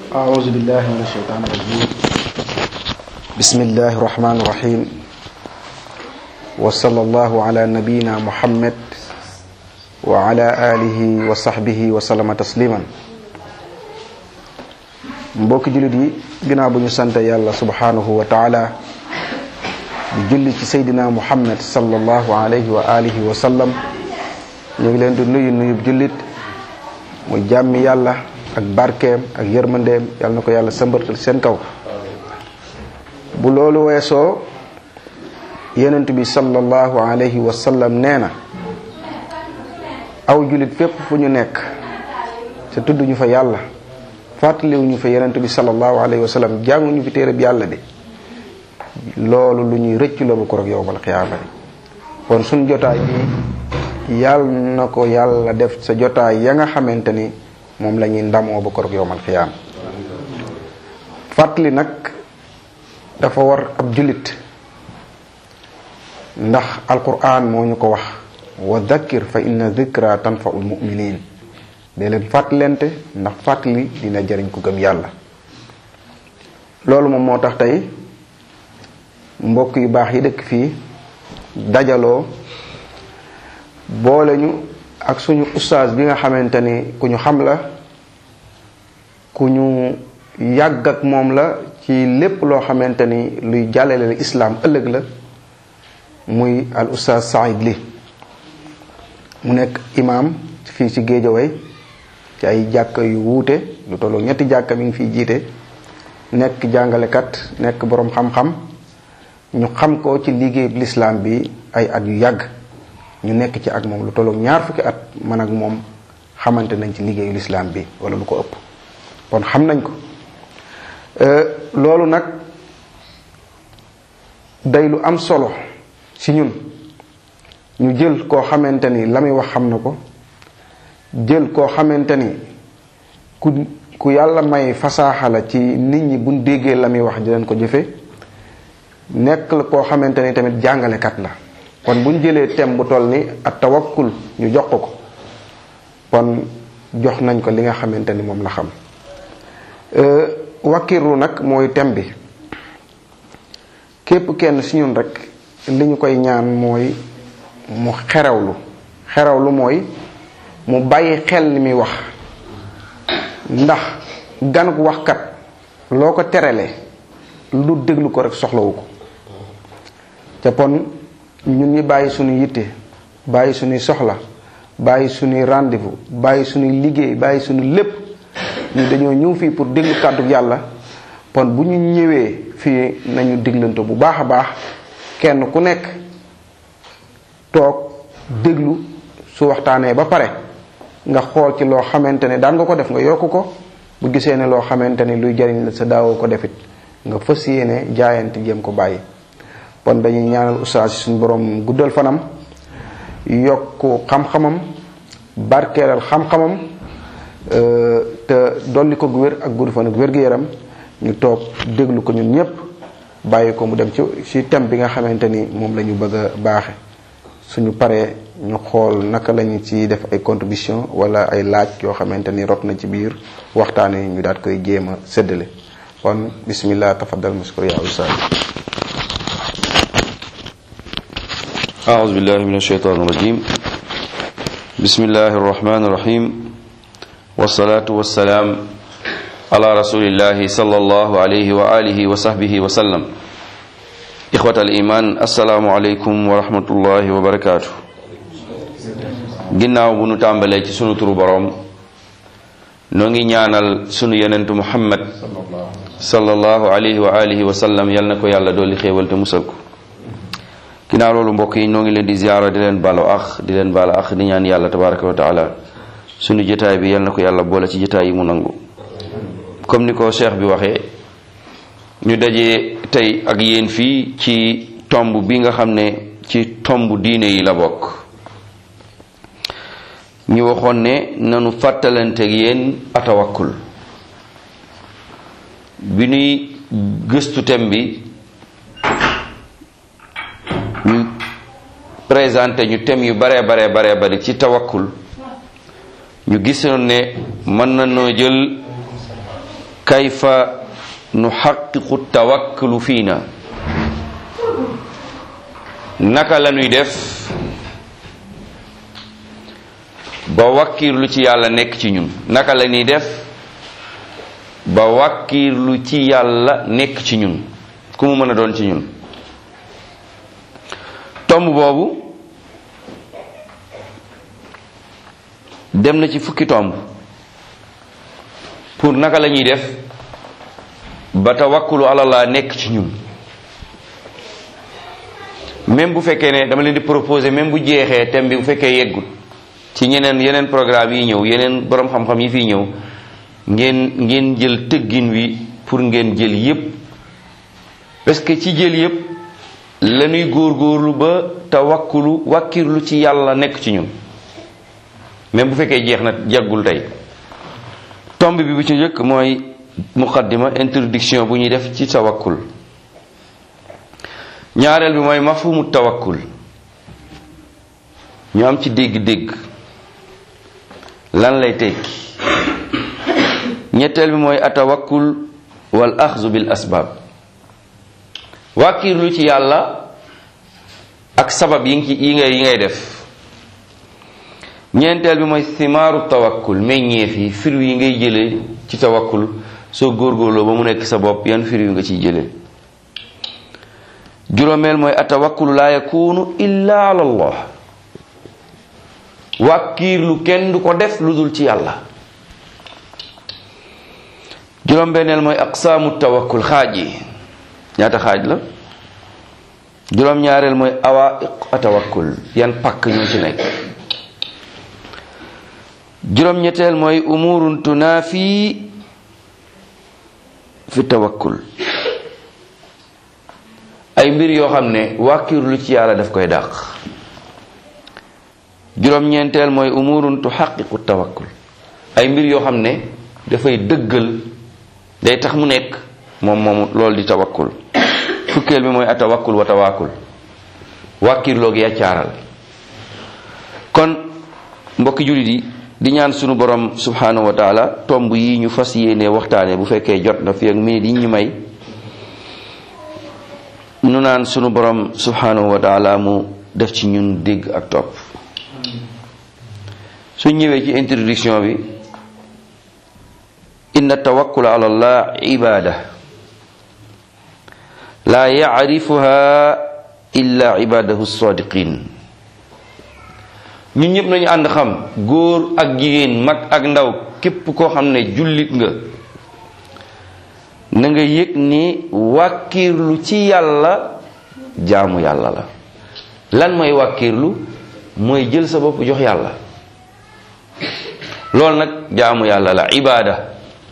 أعوذ بالله من الشيطان الرجيم بسم الله الرحمن الرحيم وصلى الله على نبينا محمد وعلى آله وصحبه وسلم تسليما mbokki jullit yi ginnaaw bu ñu sant yàlla subhanahu wa taala di julli ci seydina muhammad sallallahu alayhi wa alihi wa sallam ñu ngi leen di nuyu nuyub jullit mu jàmmi yàlla ak barkeem ak yërmandeem yàlla na ko yàlla sëmbartal seen kaw bu loolu weesoo yenent bi sallallahu alayhi wa sallam nee na aw jullit fépp fu ñu nekk te tudduñu fa yàlla fàttaliwuñu fa yenent bi sallallahu alayhi wa sallam jànguñu fi téereb yàlla bi loolu lu ñuy rëcc la bu ko rek yowmal xiyaama kon suñ jotaay bi yàlla na ko yàlla def sa jotaay ya nga xamante ni moom la ñuy ndamoo ba ko rek yowmal xiyaama fàttali nag dafa war ab jullit ndax alquran moo ñu ko wax wa dhakkir fa inna dhikra tanfaul muminin de leen fàttalente ndax fàttali dina jëriñ ku gëm yàlla loolu moom moo tax tey mbokk yu baax yi dëkk fii dajaloo boole ñu ak suñu ustaas bi nga xamante ni ku ñu xam la ku ñu yàgg ak moom la ci lépp loo xamante ni luy jàllale la islaam ëllëg la muy al ustaas Saïd Ly mu nekk imaam fii ci Géejawaay ci ay jàkka yu wuute lu tolloo ñetti jàkka mi ngi fiy jiite nekk jàngalekat nekk boroom xam-xam ñu xam ko ci liggéey lislaam bi ay at yu yàgg ñu nekk ci ak moom lu tolloog ñaar fukki at man ak moom xamante nañ ci liggéeyu lislaam bi wala lu ko ëpp kon xam nañ ko loolu nag day lu am solo ci ñun ñu jël koo xamante ni la muy wax xam na ko jël koo xamante ni ku ku yàlla may fasaaxa la ci nit ñi buñ déggee la muy wax di leen ko jëfe nekk la koo xamante ni tamit jàngalekat la kon bu ñu jëlee thème bu toll ni at tawakkul ñu jox ko ko kon jox nañ ko li nga xamante ni moom la xam wakkirlu nag mooy thème bi képp kenn si ñun rek li ñu koy ñaan mooy mu xerewlu xerewlu mooy mu bàyyi xel li muy wax ndax ganuk waxkat loo ko terelee lu déglu ko rek soxlawu ko te pon ñun ñi bàyyi suñu yitte bàyyi suñuy soxla bàyyi suñuy rendez-vous bàyyi suñuy liggéey bàyyi suñu lépp ñu dañoo ñëw fii pour déglu kàddu yàlla pon bu ñu ñëwee fii nañu déglante bu baax a baax kenn ku nekk toog déglu su waxtaanee ba pare nga xool ci loo xamante ne daan nga ko def nga yokk ko bu gisee ne loo xamante ni luy jariñ la sa daawoo ko defit nga fas yéene jaayante jéem ko bàyyi kon dañuy ñaanal ustaas suñu borom guddal fanam yokk xam-xamam barkeelal xam-xamam te dolli ko wér ak gudd fan ak wér-gu-yaram ñu toog déglu ko ñun ñépp bàyyi ko mu dem ci ci thème bi nga xamante ni moom la ñu bëgg a baaxe suñu paree ñu xool naka lañu ci def ay contribution wala ay laaj yoo xamante ni rot na ci biir waxtaan yi ñu daat koy jéem a séddale kon bismillah tafaddal mashkur ya ustaas أعوذ بالله من الشيطان الرجيم بسم الله الرحمن الرحيم والصلاة والسلام على رسول الله صلى الله عليه وآله وصحبه وسلم إخوة الإيمان السلام عليكم ورحمة الله وبركاته ginnaaw bu nu tàmbalee ci sunu turu boroom noo ngi ñaanal sunu yenentu muhammad sallallahu alayhi wa alihi wa sallam yal na ko yàlla dolli xéewal te musal ko ginnaaw loolu mbokk yi noo ngi leen di ziyaara di leen baalu ax di leen baalu ax di ñaan yàlla tabaraka wa taala sunu jotaay bi yal na ko yàlla boole ci jotaay yi mu nangu comme ni ko cheikh bi waxee ñu dajee tey ak yéen fii ci tomb bi nga xam ne ci tomb diine yi la bokk ñu waxoon ne nanu fàttalanteeg yéen atawakkul bi ñuy gëstu thème bi ñu présenté ñu thème yu bare bare bare bari ci tawakkul ñu gisoon ne mën na noo jël kayfa nuxaqiqu tawakkulu fiina naka la ñuy def ba wàkkiirlu ci yàlla nekk ci ñun naka la ñuy def ba wàkkiirlu ci yàlla nekk ci ñun ku mu mën a doon ci ñun tomb boobu dem na ci fukki tomb pour naka la ñuy def ba tawakkulu alallah nekk ci ñun même bu fekkee ne dama leen di proposer même bu jeexee thème bi bu fekkee yeggut ci ñeneen yeneen programme yi ñëw yeneen borom xam-xam yi fii ñëw ngeen ngeen jël tëggin wi pour ngeen jël yépp parce que ci jël yépp lañuy góorgóorlu ba tawakkulu wàkkirlu ci yàlla nekk ci ñun même bu fekkee jeex na jaggul tey tomb bi bu ci njëkk mooy muqaddima introduction bu ñuy def ci tawakkul ñaareel bi mooy mafhumu tawakkul ñu am ci dégg-dégg lan lay tekki ñetteel bi mooy atawakkul wal axzu bil asbaab wàkkiirlu ci yàlla ak sabab yi ngi yi ngay yi ngay def ñeenteel bi mooy simaaru tawakkul meññeef yi fir yi ngay jëlee ci tawakkul soo góorgóorloo ba mu nekk sa bopp yan fir yu nga ciy jëlee juróomeel mooy atawakkulu laa yakunu illa ala allah wàkkiirlu kenn du ko def lu dul ci yàlla juróom-benneel mooy aqsaamu tawakkul xaaj yi ñaata xaaj la juróom-ñaareel mooy awaiq atawakkul yan pakk ñoo ci nekk juróom-ñetteel mooy umurun tunaafi fi tawakkul ay mbir yoo xam ne wàkkiirlu ci yàlla daf koy dàq juróom-ñeenteel mooy umurun tuxaqiqu tawakkul ay mbir yoo xam ne dafay dëggal day tax mu nekk moom moom loolu di tawakkul fukkeel bi mooy atawakkul wa tawakkul wàkkiirloo gi yaccaaral kon mbokki jullit yi di ñaan sunu borom subhanahu wa taala tomb yi ñu fas yéene waxtaane bu fekkee jot na fi ak minute yi ñu may nu naan sunu borom subhanahu wa taala mu def ci ñun dégg ak topp suñ ñëwee ci introduction bi inna tawakkul ala allah ibada la yacrifuha illa ibadahu sadiqin ñun ñëpp nañu ànd xam góor ak jigéen mag ak ndaw képp koo xam ne jullit nga na nga yëg ni wàkkiirlu ci yàlla jaamu yàlla la lan mooy wàkkiirlu mooy jël sa bopp jox yàlla loolu nag jaamu yàlla la ibaada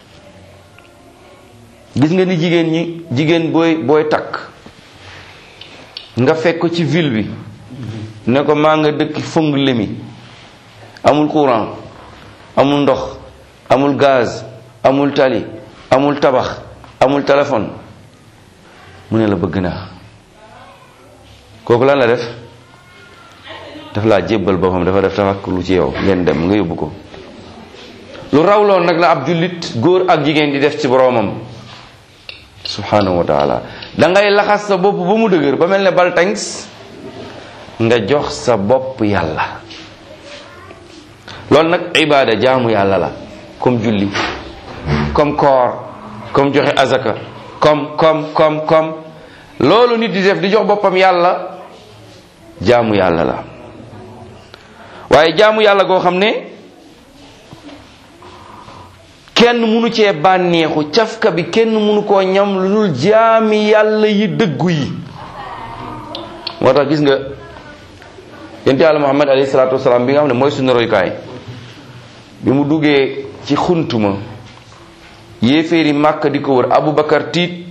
gis nga ni jigéen ñi jigéen booy booy takk nga fekk ko ci ville bi ne ko maa nga dëkk fëng lemi amul courant amul ndox amul gaz amul tali amul tabax amul téléphone mu ne la bëgg naa kooku lan la def daf laa jébbal boppam dafa def tawakkulu ci yow ngeen dem nga yóbbu ko lu raw loon nag la ab jullit góor ak jigéen di def ci boroomam subhanahu wa taala da ngay laxas sa bopp ba mu dëgër ba mel ne baltangs nga jox sa bopp yàlla loolu nag ibaada jaamu yàlla la comme julli comme koor comme joxe azaka comme comme comme comme loolu nit di def di jox boppam yàlla jaamu yàlla la waaye jaamu yàlla goo xam ne kenn munu cee bànneexu cafka bi kenn munu koo ñam lu dul jaami yàlla yi dëggu yi moo tax gis nga yonent yàlla muhammad alayhi salaatu wasalaam bi nga xam ne mooy suñu roykaay bi mu duggee ci xuntuma yéeféeri màkk di ko wër abubakar tiit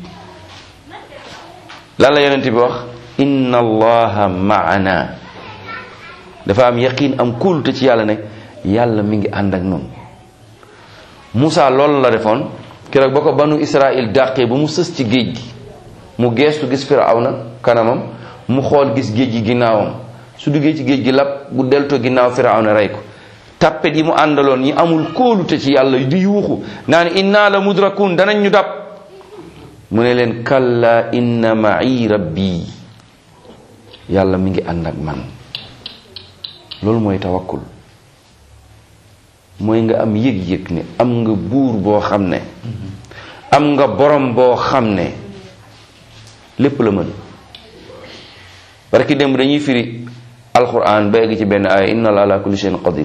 lan la yonent bi wax inna allaha maana dafa am yaqin am kóolute ci yàlla ne yàlla mi ngi ànd ak noonu Moussa loolu la defoon keroog ba ko banu Israël dàqee ba mu sës ci géej gi mu geestu gis Firawna kanamam mu xool gis géej gi ginnaawam su duggee ci géej gi lab bu deltoo ginnaaw Firawna rey ko tappet yi mu àndaloon ñi amul kóolute ci yàlla di yuuxu naan inna la mudrakun danañ ñu dab mu ne leen kalla inna ma'i rabbi yàlla mi ngi ànd ak man loolu mooy tawakkul mooy nga am yëg-yëg ne am nga buur boo xam ne am nga borom boo xam ne lépp la mën parce que démb dañuy firi alquran ba egg ci benn aaya inna la ala kulli shay'in qadir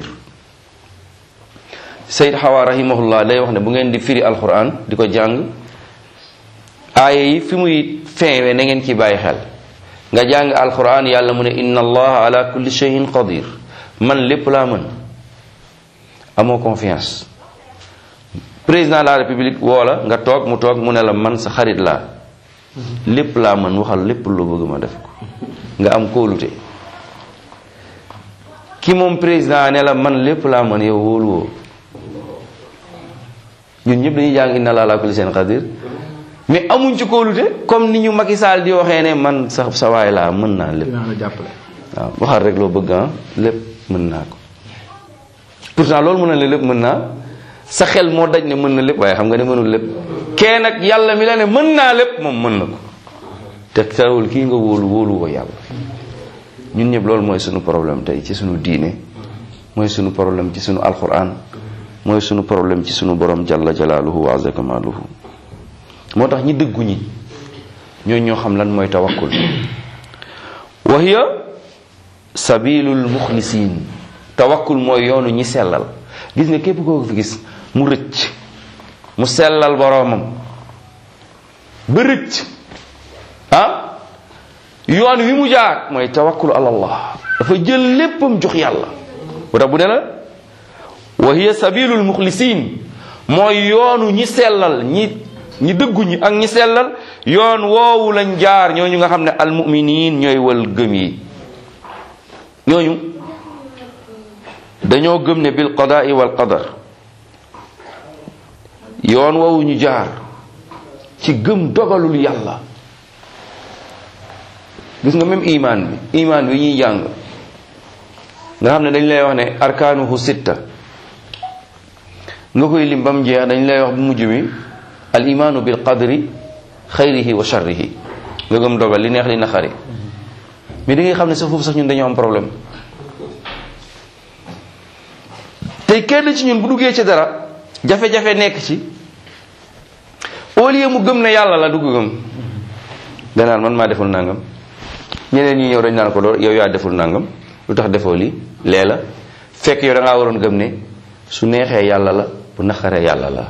Sayyid Hawa rahimahullah day wax ne bu ngeen di firi alquran di ko jàng aaya yi fi muy feewe na ngeen ci bàyyi xel nga jàng alquran yàlla mu ne inna allaha ala kulli shay'in qadir man lépp laa mën amoo confiance président de la république woo la nga toog mu toog mu ne la man sa xarit laa lépp laa mën waxal lépp loo bëgg ma def ko nga am kóolute ki moom président ne la man lépp laa mën yow wóolu woo ñun ñëpp dañuy jàng inna laa laa kulli seen xadir mais amuñ ci kóolute comme ni ñu Macky Sall di waxee ne man sa sa waay laa mën naa lépp dinaa la jàppale. waaw waxal rek loo bëgg ah lépp mën naa ko pourtant loolu mën na la lépp mën naa sa xel moo daj ne mën na lépp waaye xam nga ne mënul lépp kee nag yàlla mi la ne mën naa lépp moom mën na ko te tarawul kii nga wóolu wóolu ko yàlla ñun ñëpp loolu mooy sunu problème tey ci sunu diine mooy sunu problème ci sunu alquran mooy sunu problème ci sunu borom jalla jalaaluhu wa azza kamaaluhu moo tax ñi dëggu ñi ñoo ñoo xam lan mooy tawakkul wa hiya sabilul muxlisiin tawakkul mooy yoonu ñi sellal gis nga képp koo fi gis mu rëcc mu sellal boroomam ba rëcc ah yoon wi mu jaar mooy tawakkul ala allah dafa jël léppam jox yàlla wata bu ne la wa hiya sabilul muxlisiin mooy yoonu ñi sellal ñi ñi dëggu ñi ak ñi sellal yoon woowu lañ jaar ñooñu nga xam ne almuminin ñooy wal gëm yi ñooñu dañoo gëm ne bil qadaai wal qadar yoon woowu ñu jaar ci gëm dogalul yàlla gis nga même iman bi iman bi ñuy jàng nga xam ne dañ lay wax ne arkaanuhu sitta nga koy lim ba mu jeex dañ lay wax bu mujj mi al imaanu bil qadri xayrihi wa sharrihi nga gëm dogal li neex li naqari mais da ngay xam ne sa foofu sax ñun dañoo am problème tey kenn ci ñun bu duggee ci dara jafe-jafe nekk ci au lieu mu gëm ne yàlla la dugg gëm danaan man maa deful nangam ñeneen ñi ñëw dañ naan ko lool yow yaa deful nangam lu tax defoo lii lee la fekk yow da ngaa waroon gëm ne su neexee yàlla la bu naqaree yàlla la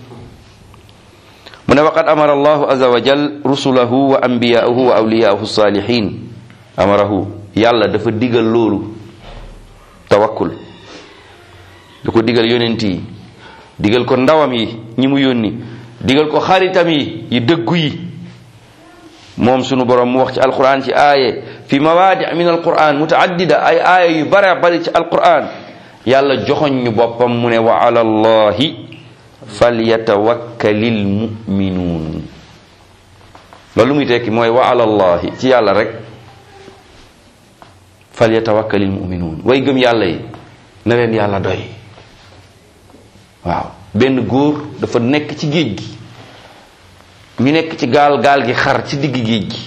mu ne waqad amara allahu aza wa jal rusulahu wa anbiyaahu wa awliyaahu salihin amarahu yàlla dafa digal loolu tawakkul da ko digal yonent yi digal ko ndawam yi ñi mu yónni digal ko xaritam yi yi dëggu yi moom sunu borom mu wax ci alquran ci aaye fi mawaadi min alquran mutaaddida ay aaya yu bare bari ci alquran yàlla joxoñ ñu boppam mu ne wa ala allahi falyatawakkalil muminuun loolu muy tekki mooy wa ala allahi ci yàlla rek falyatawakkalil muminuun way gëm yàlla yi na leen yàlla doy waaw benn góor dafa nekk ci géej gi ñu nekk ci gaal gaal gi xar ci digg géej gi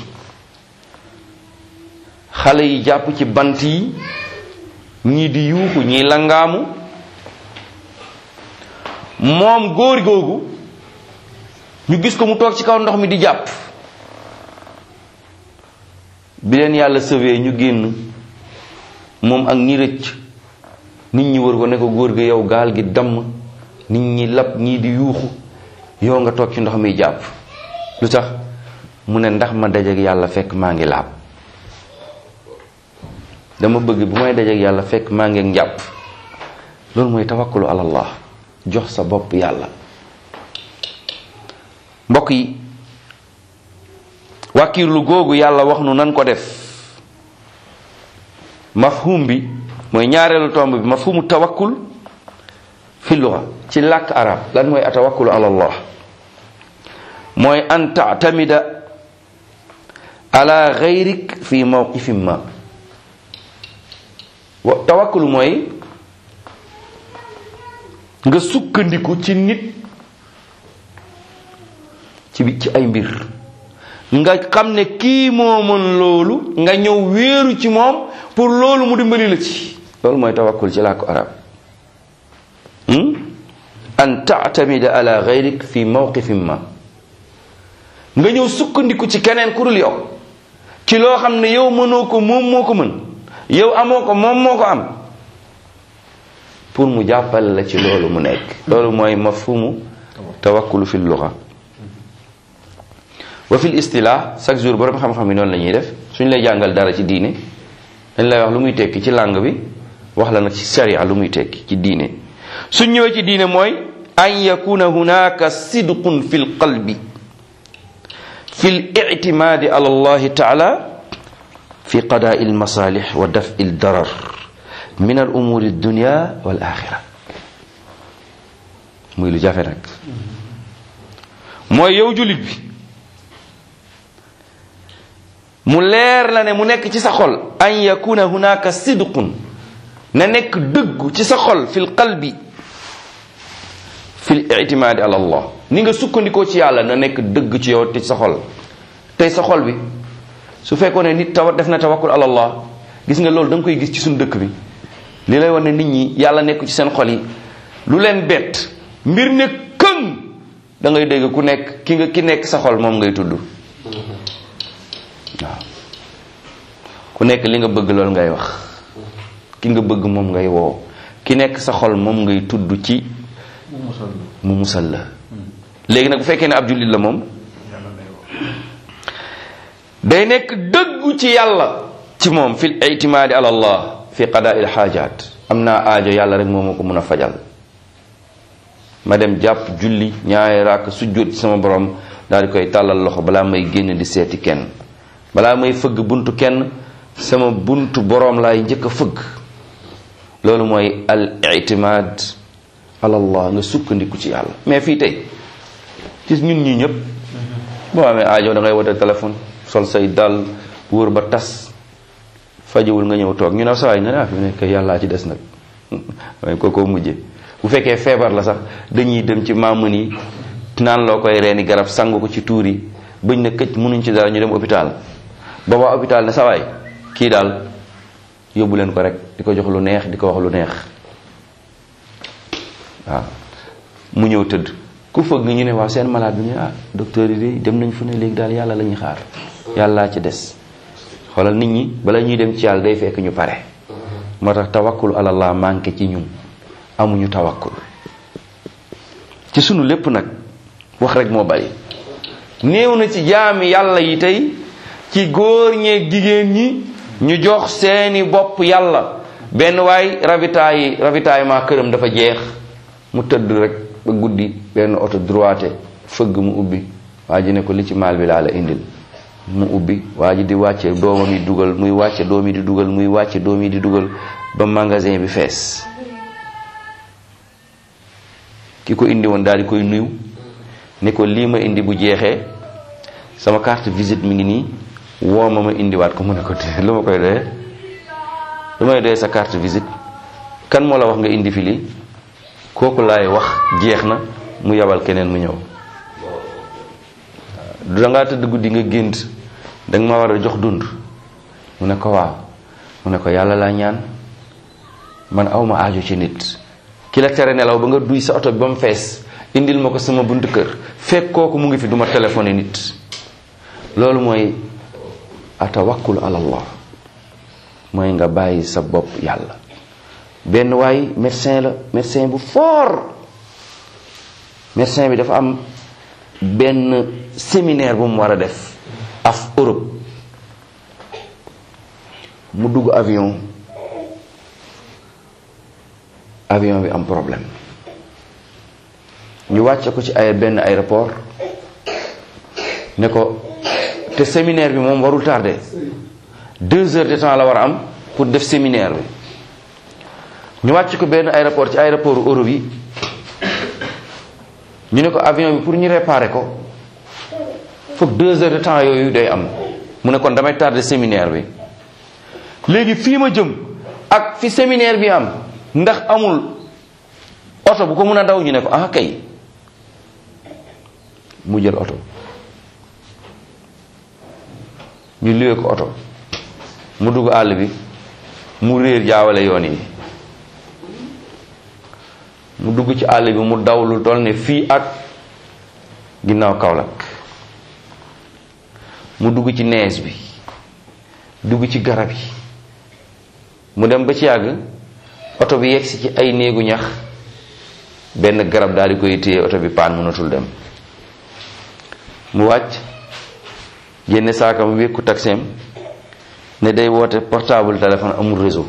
xale yi jàpp ci bant yi ñii di yuuxu ñii langaamu moom góor googu ñu gis ko mu toog ci kaw ndox mi di jàpp bi leen yàlla sauvé ñu génn moom ak ñi rëcc nit ñi wër ko ne ko góor gi yow gaal gi damm nit ñi lab ñii di yuuxu yow nga toog ci ndox mi jàpp lu tax mu ne ndax ma dajeek yàlla fekk maa ngi laab dama bëgg bu may dajeek yàlla fekk maa ngi njàpp loolu mooy tawakkulu ala allah jox sa bopp yàlla mbokk yi wàkkiirlu googu yàlla wax nu nan ko def mafhum bi mooy ñaareelu tomb bi mafhumu tawakkul fi luga ci làkk arab lan mooy atawakkulu ala allah mooy an tactamida ala gayrik fi mawqifin ma wa tawakkulu mooy nga sukkandiku ci nit ci bi ci ay mbir nga xam ne kii moo mën loolu nga ñëw wéeru ci moom pour loolu mu dimbali la ci loolu mooy tawakkul ci làkku arab an taatamida ala gayrik fi mawqifin ma nga ñëw sukkandiku ci keneen ku dul yow ci loo xam ne yow mënoo ko moom moo ko mën yow amoo ko moom moo ko am pour mu jàppale la ci loolu mu nekk loolu mooy mafhumu tawakkulu fi luga wa fil istilah chaque jour borom xam-xam yi noonu la ñuy def suñ lay jàngal dara ci diine dañ lay wax lu muy tekki ci langue bi wax la nag ci sharia lu muy tekki ci diine suñ ñëwee ci diine mooy an yakuna hunaka sidqun fi lqalbi fi lictimadi ala allahi taala fi qadaai almasalih wa dafi aldarar min al umuri dunya wal axira muy lu jafe nag mooy yow julit bi mu leer la ne mu nekk ci sa xol an yakuna hunaka sidqun na nekk dëggu ci sa xol fil qalbi fil itimaadi ala allah ni nga sukkandikoo ci yàlla na nekk dëgg ci yow te ci sa xol tey sa xol bi su fekkoon ne nit tawa def na tawakkul ala allah gis nga loolu da nga koy gis ci suñu dëkk bi li lay wane nit ñi yàlla nekk ci seen xol yi lu leen bett mbir ne këng da ngay dégg ku nekk ki nga ki nekk sa xol moom ngay tudd waaw ku nekk li nga bëgg loolu ngay wax ki nga bëgg moom ngay woo ki nekk sa xol moom ngay tudd ci mu musal la léegi nag bu fekkee ne ab jullit la moom day nekk dëggu ci yàlla ci moom fil itimaadi ala allah fi qadaa il xaajaat am naa aajo yàlla rek moo ma ko mun a fajal ma dem jàpp julli ñaari raak sujjóot ci sama borom daal di koy tàllal loxo balaa may génn di seeti kenn balaa may fëgg buntu kenn sama buntu boroom laay njëkk a fëgg loolu mooy al itimaad ala allah nga sukkandiku ci yàlla mais fii tey ci ñun ñii ñëpp boo amee aajo da ngay wote téléphone sol say dal wóor ba tas fajowul nga ñëw toog ñu ne sawaay nga ne ah fi mu nekk yàllaa ci des nag waaye kookoo mujje bu fekkee feebar la sax dañuy dem ci maamun yi naan loo koy reeni garab sangu ko ci tuur yi bëñ na këcc mënuñ ci dara ñu dem hôpital booba hôpital ne sawaay kii daal yóbbu leen ko rek di ko jox lu neex di ko wax lu neex waaw mu ñëw tëdd ku fëgg ñu ne waaw seen malade bi ñu ah docteur yi de dem nañ fu ne léegi daal yàlla la ñuy xaar yàllaa ci des xoolal nit ñi bala ñuy dem ci yàlla day fekk ñu pare moo tax tawakkul alallah manqué ci ñun amuñu tawakkul ci sunu lépp nag wax rek moo bari néew na ci jaami yàlla yi tey ci góor ñeeg jigéen ñi ñu jox seeni bopp yàlla benn waay ravitaay yi ravitaillement këram dafa jeex mu tëdd rek ba guddi benn oto droite fëgg mu ubbi waa ji ne ko li ci maal bi laa la indil mu ubbi waa ji di wàcce doomam yi dugal muy wàcce doom yi di dugal muy wàcce doom yi di dugal ba magasin bi fees ki ko indi woon daal di koy nuyu ne ko lii ma indi bu jeexee sama carte visite mi ngi nii woo ma ma indiwaat ko mu ne ko lu ma koy doyee lu may doyee sa carte visite kan moo la wax nga indi fi lii kooku laay wax jeex na mu yabal keneen mu ñëw da ngaa tëdd guddi nga gént da nga ma war a jox dund mu ne ko waaw mu ne ko yàlla laa ñaan man awma aajo ci nit ki la tere nelaw ba nga duy sa oto bi ba mu fees indil ma ko sama buntu kër fekk kooku mu ngi fi duma téléphoné nit loolu mooy atawakkul ala allah mooy nga bàyyi sa bopp yàlla benn waay médecin la médecin bu fort médecin bi dafa am benn séminaire bu mu war a def af Europe mu dugg avion avion bi am problème ñu wàcce ko ci ay benn aéroport ne ko te séminaire bi moom warul tardé deux heures de temps la war a am pour def séminaire bi ñu wàcc ko benn aéroport ci aéroport Europe yi ñu ne ko avion bi pour ñu réparer ko foog deux heures de temps yooyu day am mu ne kon damay tardé séminaire bi léegi fii ma jëm ak fi séminaire bi am ndax amul oto bu ko mun a daw ñu ne ko ah kay mu jël oto ñu luwee ko oto mu dugg àll bi mu réer jaawale yoon yi mu dugg ci àll bi mu daw lu toll ne fii ak ginnaaw Kaolack mu dugg ci nees bi dugg ci garab yi mu dem ba ci yàgg oto bi yegsi ci ay néegu ñax benn garab daal di koy téye oto bi paan mënatul dem mu wàcc génne saakam wékku taxeem ne day woote portable téléphone amul réseau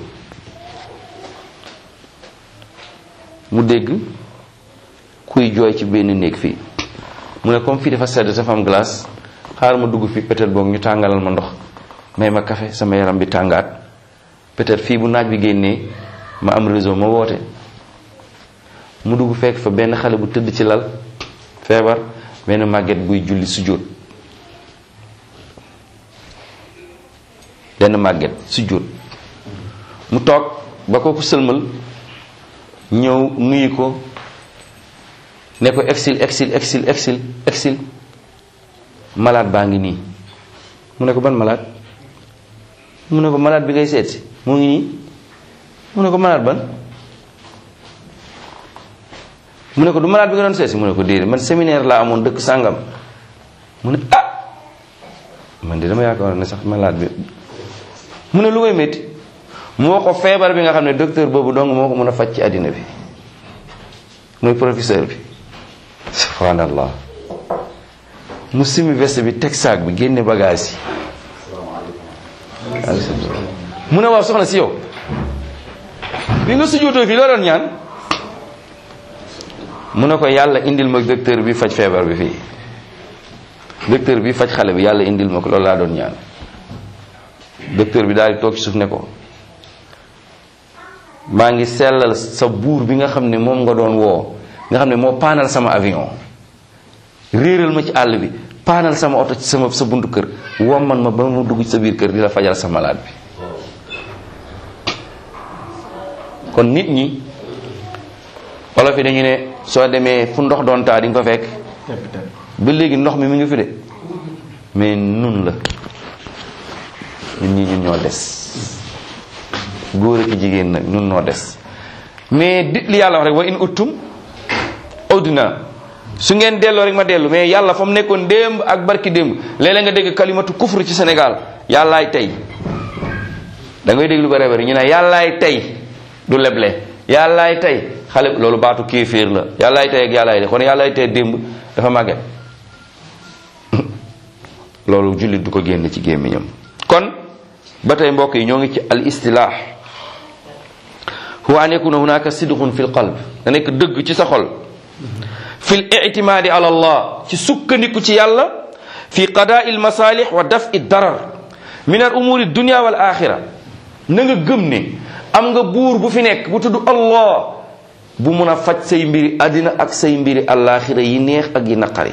mu dégg kuy jooy ci benn néeg fii mu ne comme fii dafa sedd dafa am glace xaar ma dugg fii peut-être boog ñu tàngalal ma ndox may ma café sama yaram bi tàngaat peut-être fii bu naaj bi génnee ma am réseau ma woote mu dugg fekk fa benn xale bu tëdd ci lal feebar benn màgget buy julli sujjóot benn màgget sujjóot mu toog ba kooku sëlmal ñëw nuyu ko ne ko exil exil exil exil exil malade baa ngi nii mu ne ko ban malade mu ne ko malade bi ngay seet si moo ngi nii mu ne ko malade ban mu ne ko du malade bi nga doon seet si mu ne ko déedéet man séminaire laa amoon dëkk sàngam mu ne ah man de dama yaakaar ne sax malade bi mu ne lu may métti moo ko feebar bi nga xam ne docteur boobu dong moo ko mën a faj ci àddina bi mooy professeur bi subhanallah mu simi veste bi teg saak bi génne bagage yi mu ne waaw soxna si yow bi nga sujjóotoo fii loo doon ñaan mu ne ko yàlla indil ma docteur bi faj feebar bi fii docteur bi faj xale bi yàlla indil ma ko loolu laa doon ñaan docteur bi daal di toog ci suuf ne ko maa ngi sellal sa buur bi nga xam ne moom nga doon woo nga xam ne moo paanal sama avion réeral ma ci àll bi paanal sama oto ci sama sa buntu kër womman ma ba mu dugg ci sa biir kër di la fajal sa malade bi kon nit ñi wolof yi dañu ne soo demee fu ndox doon taa di nga ko fekk ba léegi ndox mi mi ngi fi de mais nun la ñun ñi ñun ñoo des góor ak jigéen nag ñun noo des mais di li yàlla wax rek wa in uttum udna su ngeen delloo rek ma dellu mais yàlla fa mu nekkoon démb ak barki démb léeg-léeg nga dégg kalimatu kufru ci Sénégal yàllaay tey da ngay dégg lu bare bari ñu ne yàllaay tey du leble yàllaay tey xale loolu baatu kéeféer la yàllaay tey ak yàllaay tey kon yàllaay tey démb dafa màgget loolu jullit du ko génn ci gémmiñam kon ba tey mbokk yi ñoo ngi ci al istilah huwa an yakuna hunaka sidqun fi l qalb da nekk dëgg ci sa xol fi l ictimaadi ala allah ci sukkandiku ci yàlla fi qadaai l masalih wa dafi darar min al umuri dunia wal axira na nga gëm ne am nga buur bu fi nekk bu tudd allah bu mun a faj say mbiri àddina ak say mbiri alaxira yi neex ak yi naqari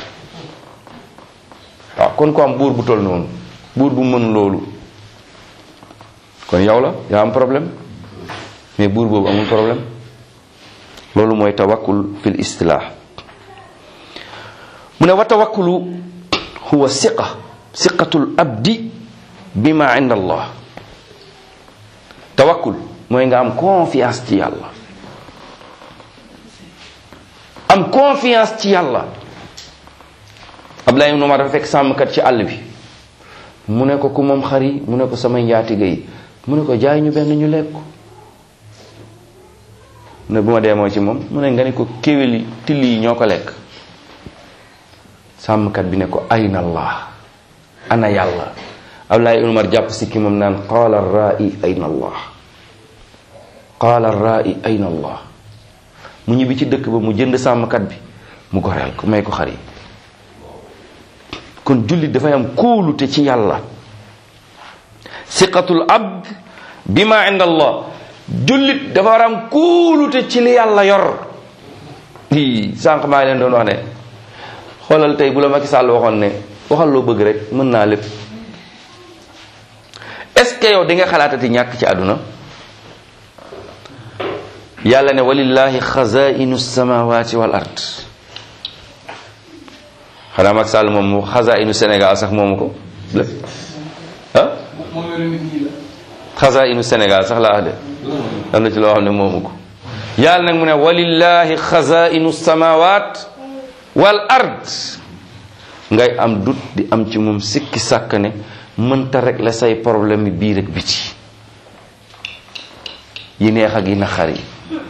waaw kon ko am buur bu tol noonu buur bu mën loolu kon yow la yaa am problème mais buur boobu amul problème loolu mooy tawakkul fil istilah mu ne wa tawakkulu huwa siqa siqatul abdi bima inda allah tawakkul mooy nga am confiance ci yàlla am confiance ci yàlla Abdoulaye ibn Umar dafa fekk sàmmkat ci àll bi mu ne ko ku moom xar yi mu ne ko samay njaatige yi mu ne ko jaay ñu benn ñu lekk mu ne bu ma dee moo ci moom mu ne nga ne ko kéwél yi till yi ñoo ko lekk sàmmkat bi ne ko ayna allah ana yàlla Abdoulaye ibn Umar jàpp si ki moom naan qaala rai ayna allah qaala rai ayna allah mu ñibbi ci dëkk ba mu jënd sàmmkat bi mu goreel ko may ko xar yi kon jullit dafay am kóolute ci yàlla siqatul abd bima inda allah jullit dafa war am kóolute ci li yàlla yor i sànq maa leen doon wax ne xoolal tey bu la Macky Sall waxoon ne waxal loo bëgg rek mën naa lépp est ce que yow di nga xalaatati ñàkk ci àdduna yàlla ne walillahi xazainu samawati wal ard xanaa Macky Sall moom mu xazainu Sénégal sax moomu ko lépp ah xazainu Sénégal sax laa wax de am na ci loo xam ne moomu ko yàlla nag mu ne walillahi xazainu samawat wal ard ngay am dut di am ci moom sikki sàkk ne mënta régler say problème yi biir ak biti yi neex ak yi naqar yi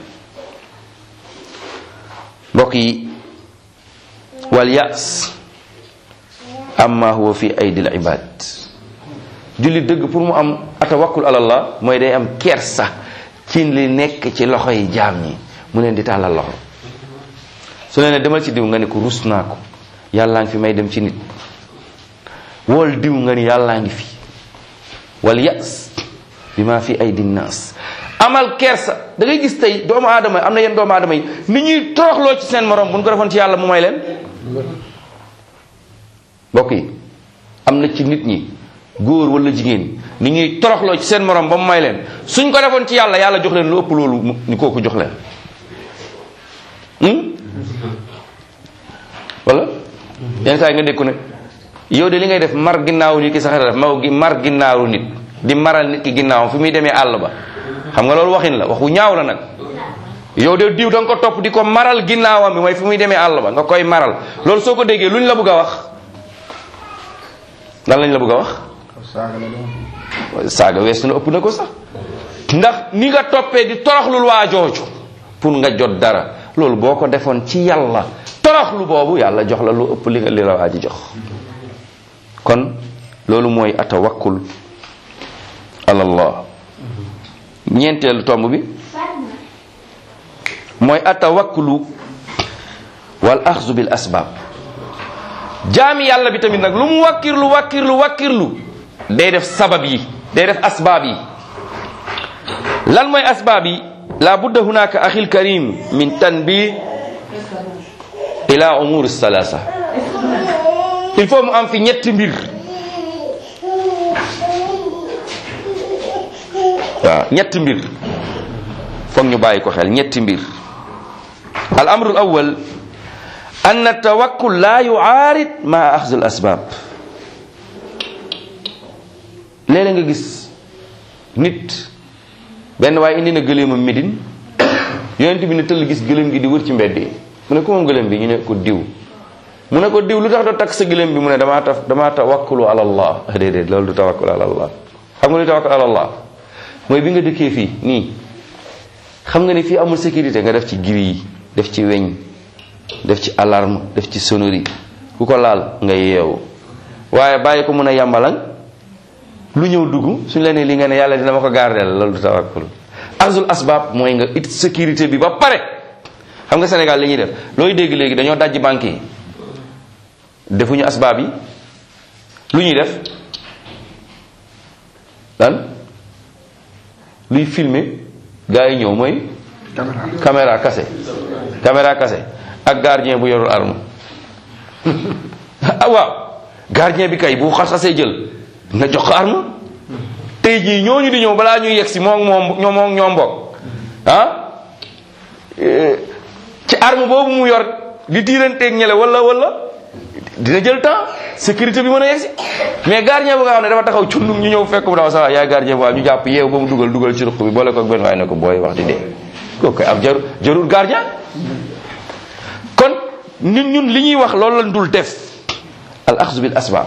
mbokk yi wal yaas amma huwa fi aydil ibad julli dëgg pour mu am atawakkul alallah mooy day am kersa ci li nekk ci loxo yi jaam ñi mu leen di tàllal loxo su leen ne demal ci diw nga ne ko rus naa ko yàllaa ngi fi may dem ci nit wool diw nga ni yàllaa ngi fi wal yas bi ma fi aydi naas amal kersa da ngay gis tey doomu aadama am na yenn doomu aadama yi ni ñuy toroxloo ci seen morom bu ñu ko defoon ci yàlla mu may leen mbokk yi am na ci nit ñi góor wala jigéen ni ñuy toroxloo ci seen morom ba mu may leen suñ ko defoon ci yàlla yàlla jox leen lu ëpp loolu ni kooku jox leen wala yenn saa yi nga dégg ko ne yow de li ngay def mar ginnaawu nit ki sax def maw gi mar ginnaawu nit di maral nit ki ginnaawam fi muy demee àll ba xam nga loolu waxin la waxu ñaaw la nag yow de diw da nga ko topp di ko maral ginnaawam bi mooy fi muy demee àll ba nga koy maral loolu soo ko déggee luñ la bëgg a wax lan lañ la bëgg a wax saaga weesu na ëpp na ko sax ndax ni nga toppee di toroxlul waa jooju pour nga jot dara loolu boo ko defoon ci yàlla toroxlu boobu yàlla jox la lu ëpp li nga li la waa ji jox kon loolu mooy atawakkul alallah ñeenteelu tomb bi mooy atawakkulu wal axzu bil asbaab jaami yàlla bi tamit nag lu mu wakkirlu wakkirlu wakkirlu day def sabab yi day def asbaab yi lan mooy asbaab yi la budda hunaka axil karim min tanbih ila umur salasa il faut mu am fi ñetti mbir waaw ñetti mbir foog ñu bàyyi ko xel ñetti mbir al amru al awwal an tawakkul la yuaarid ma axzu al asbab léeg-léeg nga gis nit benn waaye indi na gëléemam Médine yonent bi ne tëll gis gëléem gi di wër ci mbedd yi mu ne ko moom gëléem bi ñu ne ko diw mu ne ko diw lu tax doo takk sa gëléem bi mu ne damaa taf damaa tawakkulu ala allah déedéet loolu du tawakkul ala allah xam nga lu tawakkul ala allah mooy bi nga dëkkee fii nii xam nga ni fii amul sécurité nga def ci giri yi def ci weñ def ci alarme def ci sonnerie ku ko laal nga yeewu waaye bàyyi ko mun a yàmbalang lu ñëw dugg suñ la nee li nga ne yàlla dina ma ko gardeel loolu du tawakkul azul asbab mooy nga it sécurité bi ba pare xam nga Sénégal li ñuy def looy dégg léegi dañoo dajji banque yi defuñu asbaab yi lu ñuy def lan luy filmer gars yi ñëw mooy caméra kase caméra kase ak gardien bu yorul arme ah waaw gardien bi kay bu xas-xasee jël nga jox ko arme tey jii ñooñu di ñëw balaa ñuy yegg si moom moom ñoom moom ñoom bokk ah ci arme boobu mu yor di tiiranteeg ñele wala wala dina jël temps sécurité bi mën a yegg si mais gardien bu nga xam ne dafa taxaw cundum ñu ñëw fekk mu daw sax yaay gardien bu ñu jàpp yeew ba mu dugal dugal ci ruq bi boole ko ak benn waaye ne ko booy wax di dee kooku koy am jaru jarul gardien kon ñun ñun li ñuy wax loolu lañ dul def al axzu bil asbaab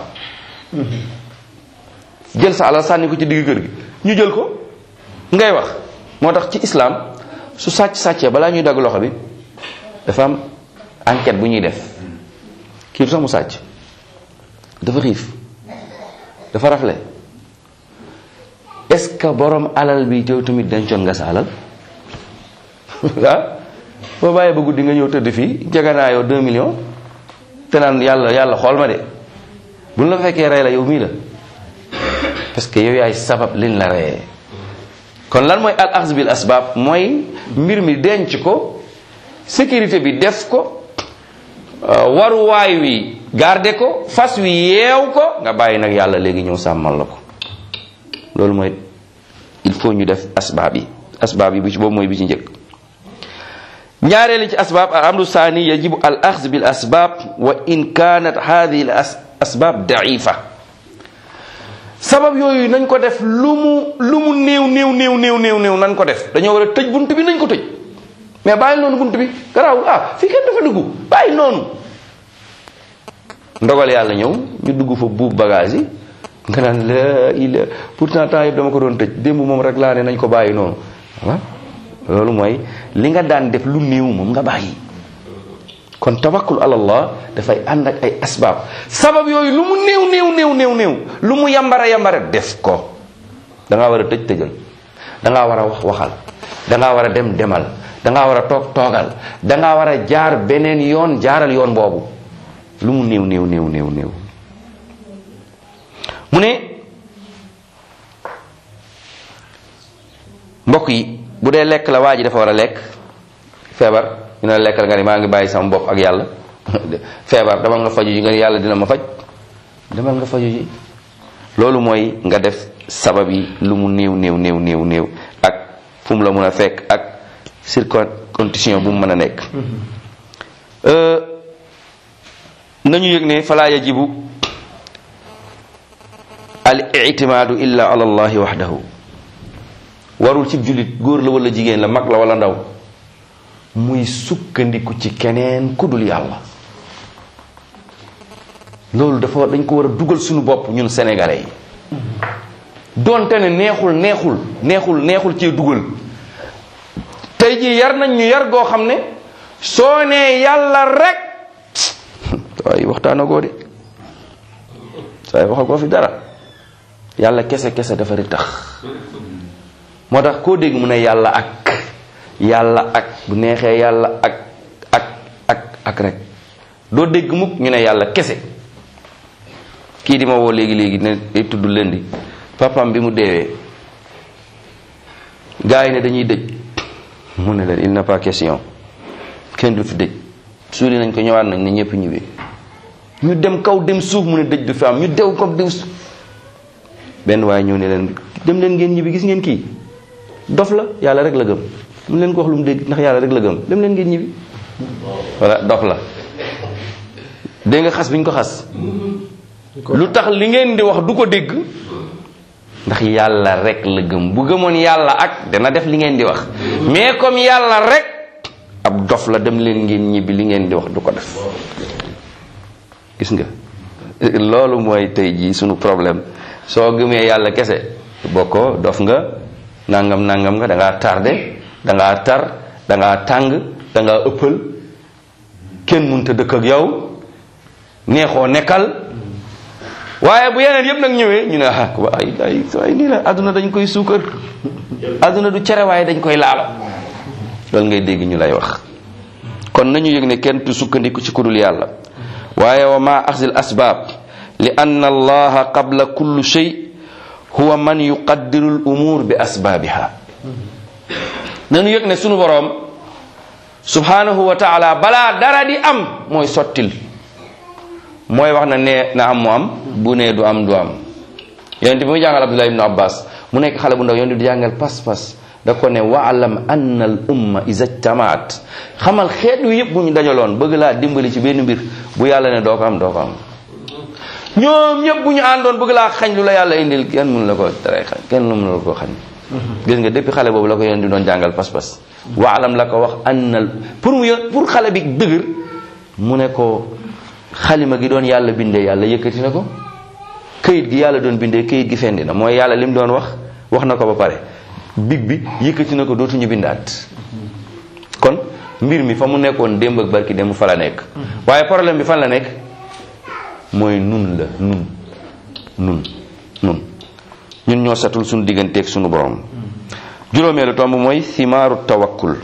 jël sa alal sànni ko ci digg kër gi ñu jël ko ngay wax moo tax ci islam su sàcc sàccee balaa ñuy dagg loxo bi dafa am enquête bu ñuy def kii du sax mu sàcc dafa xiif dafa rafle est-ce que borom alal bi teew tamit dencoon nga sa alal ah boo bàyyee ba guddi nga ñëw tëdd fii jaganaayoo 2 millions te naan yàlla yàlla xool ma de buñ la fekkee rey la yow mii la parce que yow yaay sabab liñ la reyee kon lan mooy al axz bil asbaab mooy mbir mi denc ko sécurité bi def ko waruwaay wi garde ko fas wi yeew ko nga bàyyi nag yàlla léegi ñëw sàmmal la ko loolu mooy il faut ñu def asbaab yi asbaab yi bi ci boobu mooy bi ci njëkk ñaareeli ci asbaab al amru saani yajibu al axz bil asbaab wa in kanat hadihi al asbaab daifa sabab yooyu nañ ko def lu mu lu mu néew néew néew néew néew néew nañ ko def dañoo war a tëj bunt bi nañ ko tëj mais bàyyi noonu bunt bi garaawul ah fii kenn dafa dugg bàyyi noonu ndogal yàlla ñëw ñu dugg fa buub bagage yi nga naan la ila pourtant temps yëpp dama ko doon tëj démb moom rek laa ne nañ ko bàyyi noonu waaw loolu mooy li nga daan def lu néew moom nga bàyyi kon tawakkul ala allah dafay ànd ak ay asbaab sabab yooyu lu mu néew néew néew néew néew lu mu yambara yambara def ko da ngaa war a tëj tëjal da ngaa war a wax waxal da ngaa war a dem demal da ngaa war a toog toogal da ngaa war a jaar beneen yoon jaaral yoon boobu lu mu néew néew néew néew néew mu ne mbokk yi bu dee lekk la waa ji dafa war a lekk feebar ñu ne lekkal nga ni maa ngi bàyyi sama bopp ak yàlla feebar demal nga faju ji nga ni yàlla dina ma faj demal nga faju ji loolu mooy nga def sabab yi lu mu néew néew néew néew néew ak fu mu la mun a fekk ak circondition bu mu mën a nekk nañu yëg ne falaa yajibu al itimaadu illa ala allahi waxdahu warul ci jullit góor la wala jigéen la mag la wala ndaw muy sukkandiku ci keneen ku dul yàlla loolu dafa dañ ko war a dugal suñu bopp ñun sénégalais yi donte ne neexul neexul neexul neexul cee dugal tey jii yar nañ ñu yar goo xam ne soo nee yàlla rek waaye waxtaanagoo de saa yi waxagoo fi dara yàlla kese kese dafa ri tax moo tax koo dégg mu ne yàlla ak yàlla ak bu neexee yàlla ak ak ak ak rek doo dégg mukk ñu ne yàlla kese kii di ma woo léegi léegi ne day tudd lëndi papam bi mu deewee gars yi ne dañuy dëj mu ne leen il n'est pas question kenn du fi dëj suuli nañ ko ñëwaat nañ ne ñëpp ñibbi ñu dem kaw dem suuf mu ne dëj du fi am ñu dew ko dew suuf benn waaye ñëw ne leen dem leen ngeen ñibbi gis ngeen kii dof la yàlla rek la gëm mu leen ko wax lu mu dégg ndax yàlla rek la gëm dem leen ngeen ñibbi voilà dof la dégg nga xas bi ñu ko xas lu tax li ngeen di wax du ko dégg ndax yàlla rek la gëm bu gëmoon yàlla ak dana def li ngeen di wax mais comme yàlla rek ab dof la dem leen ngeen ñibbi li ngeen di wax du ko def gis nga loolu mooy tey jii sunu problème soo gëmee yàlla kese bokkoo dof nga nangam nangam nga da ngaa tardé da ngaa tar da ngaa tàng da ngaa ëppal kenn mënta dëkk ak yow neexoo nekkal waaye bu yeneen yëpp nag ñëwee ñu ne ah ay ay ay nii la àdduna dañ koy suukar àdduna du cere waaye dañ koy laalo loolu ngay dégg ñu lay wax kon nañu yëg ne kenn tu sukkandiku ci kudul yàlla waaye wa ma axzil asbaab li anna allaha qabla kulli shay huwa man yuqaddiru l umuur bi asbaabiha nañu yëg ne sunu boroom subhanahu wa taala balaa dara di am mooy sottil mooy wax na nee na am mu am bu nee du am du am yonent bi muy jàngal abdullah ibnu abbas mu nekk xale bu ndaw yonent di jàngal pas-pas da ko ne waalam anna al umma iza jtamaat xamal xeet wi yëpp bu ñu dajaloon bëgg laa dimbali ci benn mbir bu yàlla ne doo ko am doo ko am ñoom ñëpp bu ñu àndoon bëgg laa xañ lu la yàlla indil kenn mënu la ko tere xañ kenn mënu la ko xañ gis nga depuis xale boobu la ko yonent di doon jàngal pas-pas waalam la ko wax annal pour mu pour xale bi dëgër mu ne ko xalima gi doon yàlla bindee yàlla yëkkati na ko këyit gi yàlla doon bindee këyit gi fendi na mooy yàlla lim doon wax wax na ko ba pare big bi yëkkati na ko dootuñu bindaat kon mbir mi fa mu nekkoon démb ak barki dem fa la nekk waaye problème bi fan la nekk mooy nun la nun nun nun ñun ñoo setul suñu digganteeg suñu borom juróomeelu tomb mooy simaaru tawakkul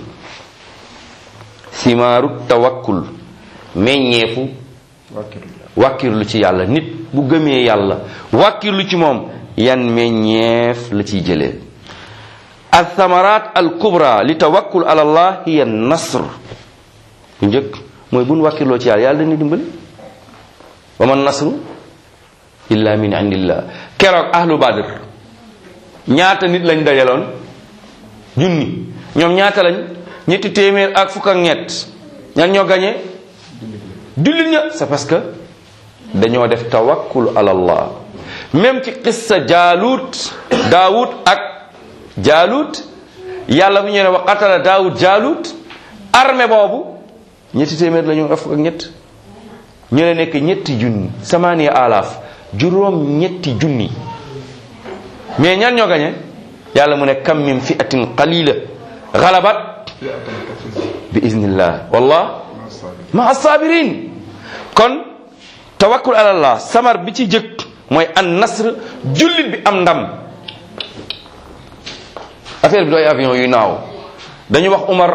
simaaru tawakkul meññeefu wàkkirlu ci yàlla nit bu gëmee yàlla wàkkirlu ci moom yan meññeef la ciy jëlee althamarat al kubra li tawakkul ala allah hiya nasr bu njëkk mooy buñ wàkkirloo ci yàlla yàlla dañuy dimbali wa man nasru illa min indillah keroog ahlu badr ñaata nit lañ dajaloon junni ñoom ñaata lañ ñetti téeméer ak fukk ak ñett ñan ñoo gañe jullit ña c'est parce que dañoo def tawakkul ala allah même ci qissa jaalut daawud ak jaalut yàlla bu ñu ne wa qatala daawud jaalut armée boobu ñetti téeméer la ñu ak fukk ak ñett ñu ne nekk ñetti junni samaniya alaaf juróom ñetti junni mais ñan ñoo gañe yàlla mu ne kam min fi'atin qalila galabat bi iznillah wallah ma assabirin kon tawakkul ala allah samar bi ci jëkk mooy an nasr jullit bi am ndam affaire bi dooy avion yu naaw dañu wax Umar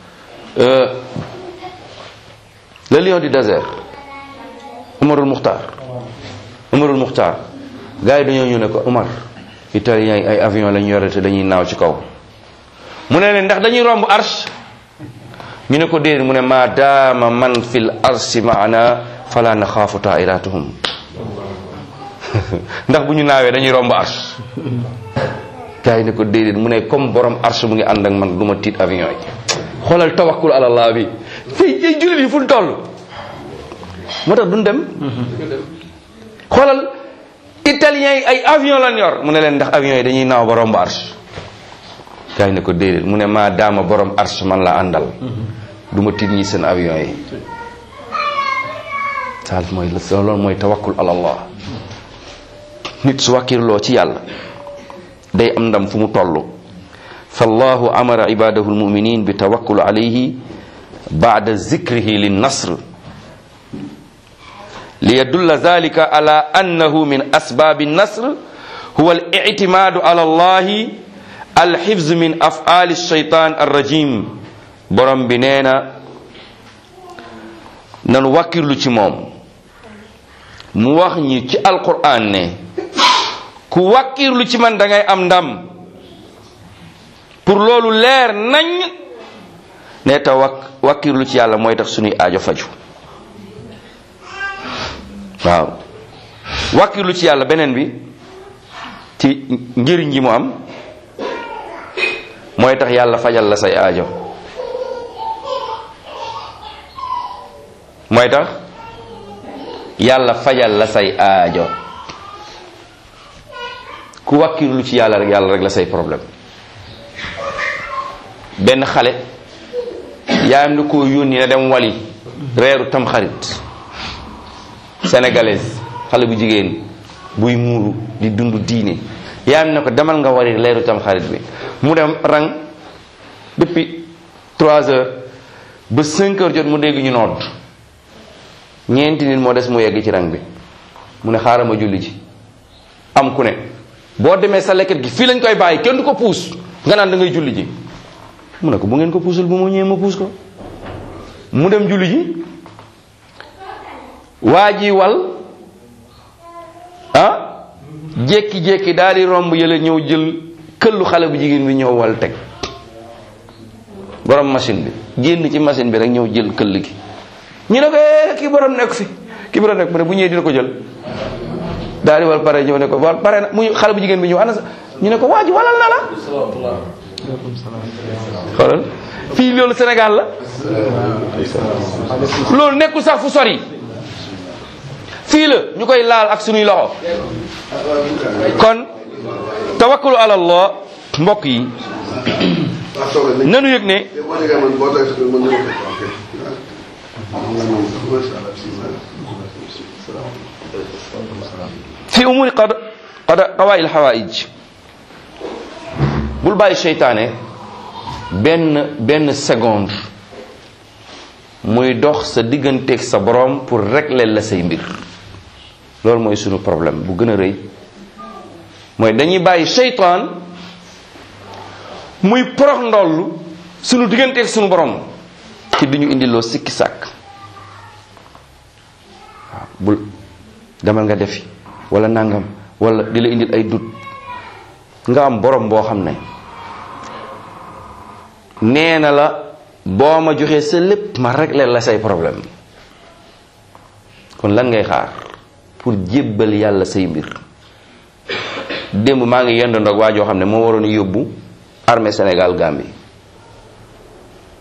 le lion du désert Umarul Muxtaar Umarul Muxtaar gars yi dañoo ñëw ne ko Umar italien yi ay avion lañu yore te dañuy naaw ci kaw mu ne leen ndax dañuy romb arsh ñu ne ko déedéet mu ne ma daama man fil arshi maana fala naxaafu taairatuhum ndax bu ñu naawee dañuy romb arsh gars yi ne ko déedéet mu ne comme borom arsh mu ngi ànd ak man du ma tiit avion yi xoolal tawakkul ala allah bi tey tey jullit yi fu ñu toll moo tax duñ dem xoolal italien yi ay avion lan yor mu ne leen ndax avion yi dañuy naaw ba romb arsh gars yi ne ko déedéet mu ne maa daama borom arsh man la àndal du ma tiit ñi seen avion yi saal mooy loolu mooy tawakkul ala allah nit su wàkkirloo ci yàlla day am ndam fu mu toll fallahu amara ibadahu almuminin bi tawakkul alayhi ba'da zikrihi linnasr liyadulla dhalika ala annahu min asbabi النصر هو الاعتماد على الله الحفظ من أفعال الشيطان الرجيم borom bi nee na nan wakkirlu ci moom mu wax ñi ci alquran ne ku wakkirlu ci man da ngay am ndam pour loolu leer nañ ne ta wak wakkirlu ci yàlla mooy tax suñuy aajo faju waaw wakkirlu ci yàlla beneen bi ci njëriñ ji mu am mooy tax yàlla fajal la say aajo mooy tax yàlla fajal la say aajo ku wakkirlu ci yàlla rek yàlla rek la say problème benn xale yaayam da koo yónni na dem wali reeru tamxarit sénégalaise xale bu jigéen buy muuru di dund diine yaayam ne ko demal nga wari leeru tamxarit bi mu dem rang depuis trois heures ba cinq heures jot mu dégg ñu nodd ñeenti nit moo des mu yegg ci rang bi mu ne xaaral ma julli ji am ku ne boo demee sa lekket gi fii lañ koy bàyyi kenn du ko puus nga naan da ngay julli ji mu ne ko bu ngeen ko puusul bu ma ñëwee ma puus ko mu dem julli ji waa ji wal ah jékki-jékki daal di romb yële ñëw jël këllu xale bu jigéen bi ñëw wal teg borom machine bi génn ci machine bi rek ñëw jël këll gi ñu ne ko eh kii borom nekk fi kii borom nekk mu ne bu ñëwee dina ko jël daal di wal pare ñëw ne ko wal pare na mu xale bu jigéen bi ñëw ana sa ñu ne ko waa ji walal na la xoolal fii loolu Sénégal la loolu nekkul sax fu sori fii la ñu koy laal ak sunuy loxo kon tawakkulu ala allah mbokk yi nanu yëg ne fi umuri qad qad qawail hawaij bul bàyyi seytaane benn benn seconde muy dox sa digganteeg sa borom pour régler la say mbir loolu mooy sunu problème bu gën a rëy mooy dañuy bàyyi seytaan muy porox ndoll sunu digganteeg sunu borom ci di ñu indiloo sikki sàkk waaw bul demal nga defi wala nangam wala di la indil ay dut nga am borom boo xam ne nee na la boo ma joxee sa lépp ma régler la say problème kon lan ngay xaar pour jébbal yàlla say mbir démb maa ngi yend ndoog waa joo xam ne moo waroon yóbbu armée Sénégal Gambie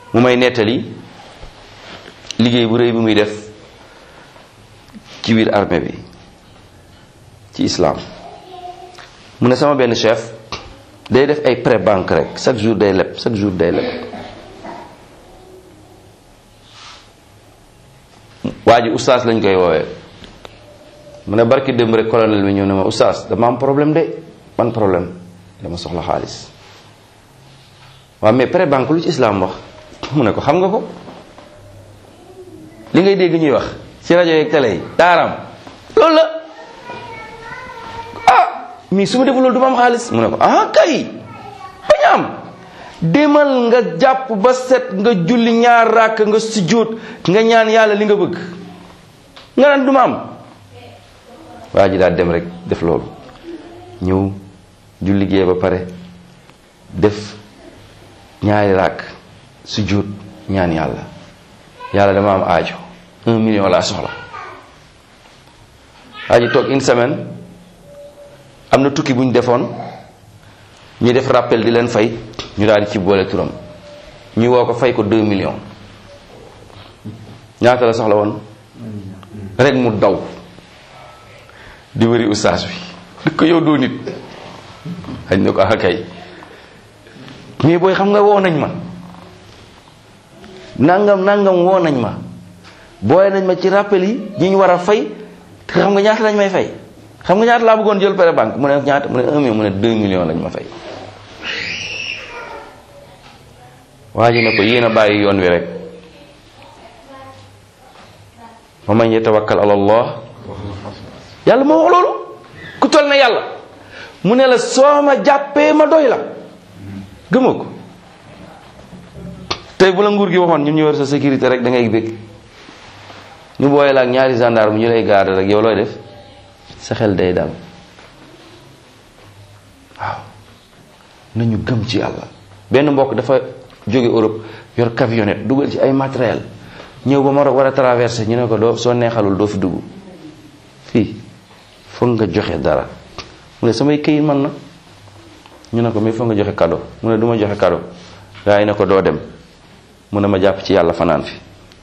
mu may nettali liggéey bu rëy bi muy def ci biir armée bi ci islam mu ne sama benn chef day def ay prêt banque rek chaque jour day leb chaque jour day leb waa ji oustaz lañ koy woowee mu ne barki démb rek colonel bi ñëw ne ma oustaz dama am problème de ban problème dama soxla xaalis waaw mais prêt banque lu ci islam wax mu ne ko xam nga ko li ngay dégg ñuy wax ci rajo yeeg télé yi daaram loolu la ah mais su ma deful loolu du ma am xaalis mu ne ko ah kay bañ am demal nga jàpp ba set nga julli ñaar ràkk nga sujjóot nga ñaan yàlla li nga bëgg nga naan du ma am waa ji daal dem rek def loolu ñëw julli gee ba pare def ñaari ràkk sujjóot ñaan yàlla yàlla dama am aajo un million laa soxla waa ji toog une semaine am na tukki bu ñu defoon ñu def rappel di leen fay ñu daal di ci boole turam ñu woo ko fay ko deux millions ñaata la soxla woon rek mu daw di wëri ustaas bi di ko yow doo nit xañ na ko ah kay mais booy xam nga woo nañ ma nangam nangam woo nañ ma booy nañ ma ci rappel yi ñi ñu war a fay te xam nga ñaata lañ may fay xam nga ñaata laa bëggoon jël pré banque mu ne ñaata mu ne un million mu ne deux millions lañ ma fay waa ji ne ko yéen a bàyyi yoon wi rek wa man yatawakkal ala allah yàlla moo wax loolu ku toll na yàlla mu ne la soo ma jàppee ma doy la gëma ko tey bu la nguur gi waxoon ñun ñu war sa sécurité rek da ngay bëgg ñu booye la ak ñaari gendarme ñu lay garde rek yow looy def sa xel day dal waaw nañu gëm ci yàlla benn mbokk dafa jóge Europe yor camionnette dugal ci ay matériel ñëw ba Maroc war a traversé ñu ne ko doo soo neexalul doo fi dugg fii foog nga joxe dara mu ne samay këyit man na ñu ne ko mais foog nga joxe cadeau mu ne du ma joxe cadeau gaa yi ne ko doo dem mu ne ma jàpp ci yàlla fanaan fi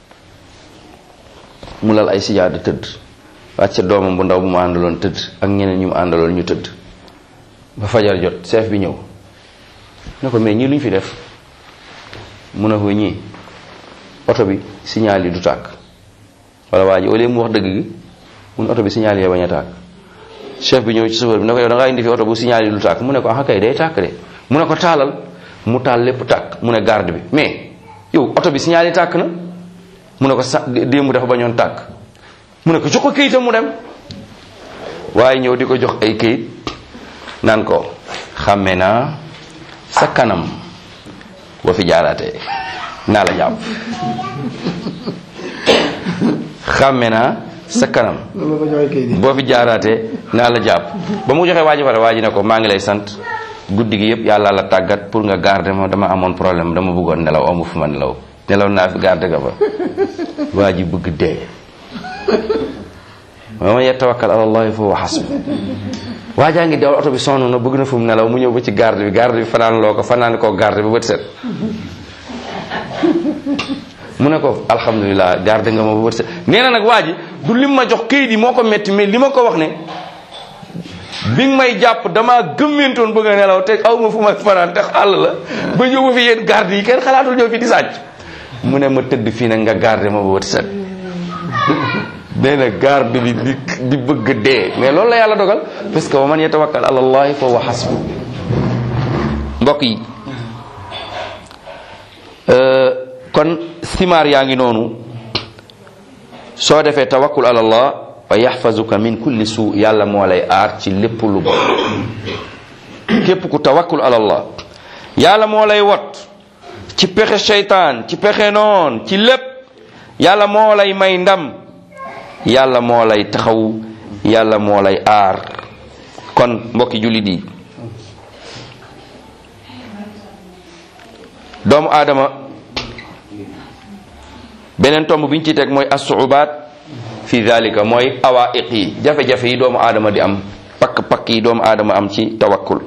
mu lal ay sijaada tëdd wàcce doomam bu ndaw bu mu àndaloon tëdd ak ñeneen ñu mu àndaloon ñu tëdd ba fajar jot chef bi ñëw ne ko mais ñii lu ñu fi def mu ne ko ñii oto bi signal yi du tàkk wala waa ji au lieu mu wax dëgg gi mun oto bi signal yi bañ a tàkk chef bi ñëw ci chauffeur bi ne ko yow da ngaa indi fi oto bu signal yi du tàkk mu ne ko ah kay day tàkk de mu ne ko taalal mu taal lépp tàkk mu ne garde bi mais yow oto bi signal yi tàkk na mu ne ko sa démb dafa bañoon tàkk mu ne ko jox ko këyitam mu dem waaye ñëw di ko jox ay këyit naan ko xàmme naa sa kanam boo fi jaaraatee naa la jàpp xàmme naa sa kanam boo fi jaaraatee naa la jàpp ba mu joxee waa ji pare waa ji ne ko maa ngi lay sant guddi gi yëpp yàlla la tàggat pour nga garder ma dama amoon problème dama bëggoon nelaw amu fu ma nelaw nelaw naa fi garder ga fa waa ji bëgg dee wa man yatawakkal ala allahi fa huwa hasbu waa jaa ngi dawal oto bi sonn na bëgg na fu mu nelaw mu ñëw ba ci garde bi garde bi fanaan loo ko fanaan koo garde ba bët set mu ne ko alhamdulilah garde nga ma ba bët set nee na nag waa ji du lim ma jox këyit yi moo ko metti mais li ma ko wax ne bi nga may jàpp damaa gëmmentoon bëgg a nelaw te aw ma fu ma fanaan te àll la ba ñëw ba fi yéen garde yi kenn xalaatul ñëw fi di sàcc mu ne ma tëdd fii nag nga garde ma ba bët set nee na garde bi di di bëgg dee mais loolu la yàlla dogal parce que wa man yatawakkal ala allahi fa huwa hasbu mbokk yi kon simaar yaa ngi noonu soo defee tawakkul ala allah wa yaxfazuka min kulli suu yàlla moo lay aar ci lépp lu bon képp ku tawakkul ala allah yàlla moo lay wot ci pexe seytaan ci pexe noon ci lépp yàlla moo lay may ndam yàlla moo lay taxaw yàlla moo lay aar kon mbokki jullit yi doomu aadama beneen tomb bi ñu ci teg mooy assuubaat fi dalika mooy awaiq yi jafe-jafe yi doomu aadama di am pakk-pakk yi doomu aadama am ci tawakkul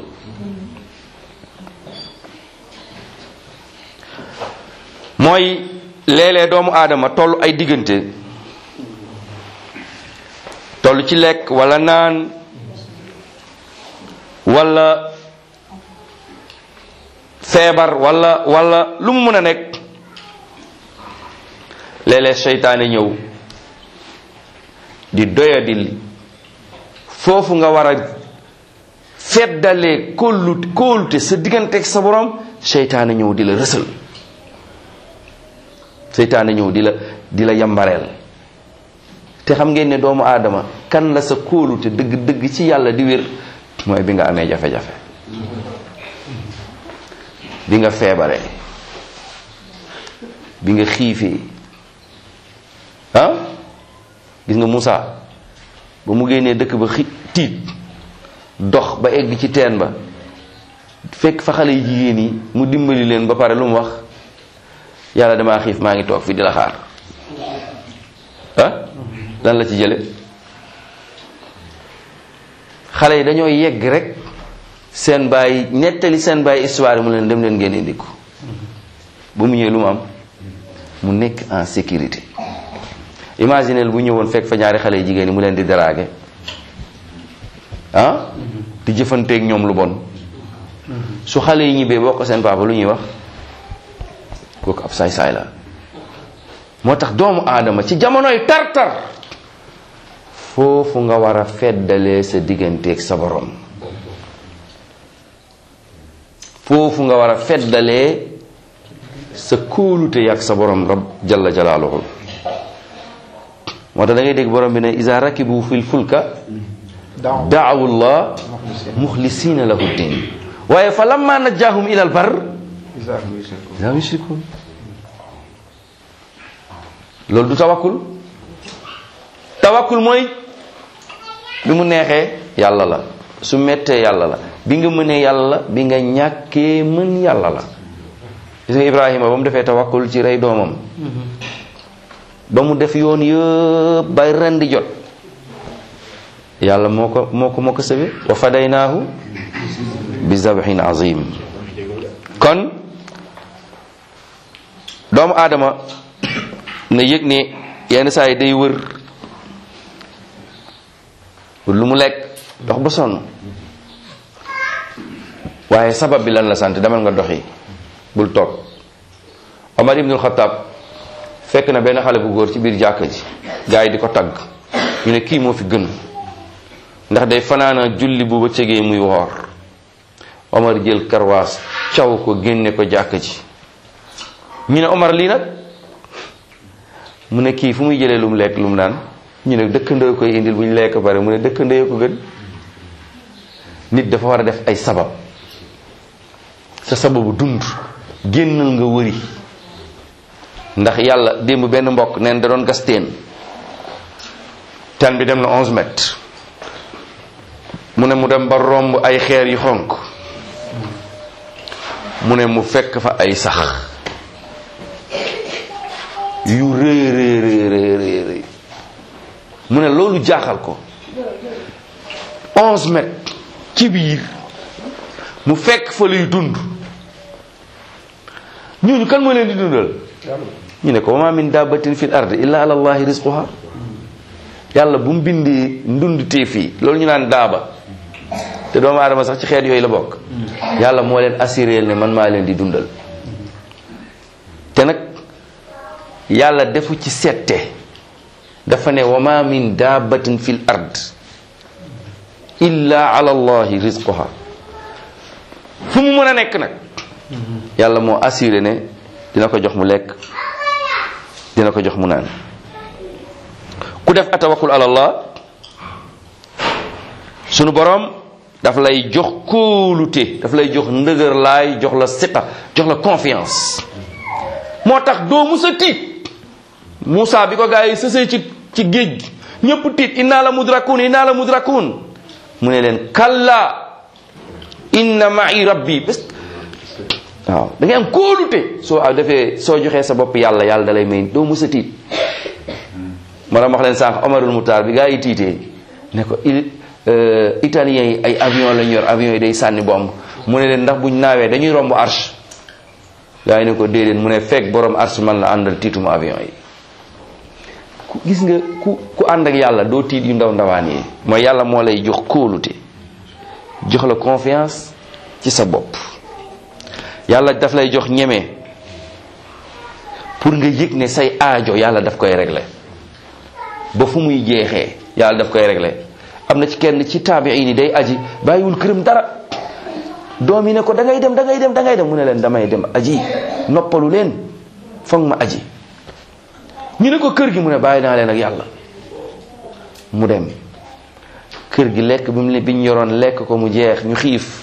mooy léeg-léeg doomu aadama toll ay diggante toll ci lekk wala naan wala feebar wala wala lu mu mën a nekk léeg-léeg seytaane ñëw di doyadil foofu nga war a feddalee kóolute kóolute sa digganteeg sa borom seytaane ñëw di la rësal seytaane ñëw di la di la yambareel te xam ngeen ne doomu aadama kan la sa kóolute dëgg dëgg ci yàlla di wér mooy bi nga amee jafe-jafe bi nga feebaree bi nga xiifee ah gis nga Moussa ba mu génnee dëkk ba xi tiit dox ba egg ci teen ba fekk fa xale yi jigéen yi mu dimbali leen ba pare lu mu wax yàlla damaa xiif maa ngi toog fi di la xaar ah lan la ci jële xale yi dañoo yegg rek seen baay nettali seen baay histoire mu leen dem leen ngeen indi ko ba mu ñëwee lu mu am mu nekk en sécurité imaginez bu ñëwoon fekk fa ñaari xale yi jigéen yi mu leen di draguer ah di jëfanteeg ñoom lu bon su xale yi ñibbee boo ko seen papa lu ñuy wax kooku ab saay-saay la moo tax doomu aadama ci jamonoy tar-tar foofu nga war a feddalee sa digganteeg sa borom foofu nga war a feddalee sa kóolute yàgg sa borom rab jalla jalaaluhu moo tax da ngay dégg borom bi ne isa rakibu fil fulka daawu llah muxlisina lahu din waaye fa lamma najjaahum ila al bar la yushrikun loolu du tawakkul tawakkul mooy bi mu neexee yàlla la su mettee yàlla la bi nga mënee yàlla la bi nga ñàkkee mën yàlla la gis nga Ibrahima ba mu defee tawakkul ci rey doomam ba mu def yoon yëpp bay ren di jot yàlla moo ko moo ko moo ko sëbe wa fadaynaahu bi zabhin azim kon doomu aadama na yëg ne yenn saa yi day wër lu mu lekk dox ba sonn waaye sabab bi lan la sant demal nga doxi bul toog Omar ibnul Xataab fekk na benn xale bu góor ci biir jàkka ji gars yi di ko tagg ñu ne kii moo fi gën ndax day fanaana julli bu ba cegee muy woor Omar jël karwaas caw ko génne ko jàkka ji ñu ne Omar lii nag mu ne kii fu muy jëlee lu mu lekk lu mu naan ñu ne dëkkandoo koy indil bu ñu lekk pare mu ne dëkkandoo ko gën nit dafa war a def ay sabab sa sababu dund génnal nga wëri ndax yàlla démb benn mbokk neen da doon gas teen teen bi dem na 11 mètres mu ne mu dem ba romb ay xeer yu xonk mu ne mu fekk fa ay sax yu rëy rëy rëy rëy rëy mu ne loolu jaaxal ko 11 mètres ci biir mu fekk fa luy dund ñooñu kan moo leen di dundal ñu ne ko wa ma min dabbatin fil ard illa ala allahi rizquha yàlla bu mu bindee ndund tee fii loolu ñu naan daaba te doomu aadama sax ci xeet yooyu la bokk yàlla moo leen assuré ne man maa leen di dundal te nag yàlla defu ci sette dafa ne wa ma min dabbatin fil ard illa ala allahi rizquha fu mu mën a nekk nag yàlla moo assuré ne dina ko jox mu lekk dina ko jox mu naan ku def atawakkul ala allah sunu borom daf lay jox kóolute daf lay jox ndëgër laay jox la siqa jox la confiance moo tax doo musa tiit Moussa bi ko gaa yi sësee ci ci géej gi ñëpp tiit inna la mudrakun inna la mudrakun mu ne leen kalla inna ma'i rabbi bés waaw da ngay am kóolute soo defee soo joxee sa bopp yàlla yàlla da lay may doo mës a tiit ma doon wax leen sànq Omarul Moutar bi gaa yi tiitee ne ko italiens yi ay avion lañ yor avion yi day sànni bomb mu ne leen ndax buñ naawee dañuy romb arche gaa yi ne ko déedéet mu ne fekk borom ars man la àndal tiituma avion yi ku gis nga ku ku ànd ak yàlla doo tiit yu ndaw ndawaan yi mooy yàlla moo lay jox kóolute jox la confiance ci sa bopp yàlla daf lay jox ñeme pour nga yëg ne say aajo yàlla daf koy régler ba fu muy jeexee yàlla daf koy régler am na ci kenn ci taabiin yi day aji bàyyiwul këram dara doom yi ne ko da ngay dem da ngay dem da ngay dem mu ne leen damay dem aji noppalu leen foog ma aji ñu ne ko kër gi mu ne bàyyi naa leen ak yàlla mu dem kër gi lekk bi mu ne bi ñu yoroon lekk ko mu jeex ñu xiif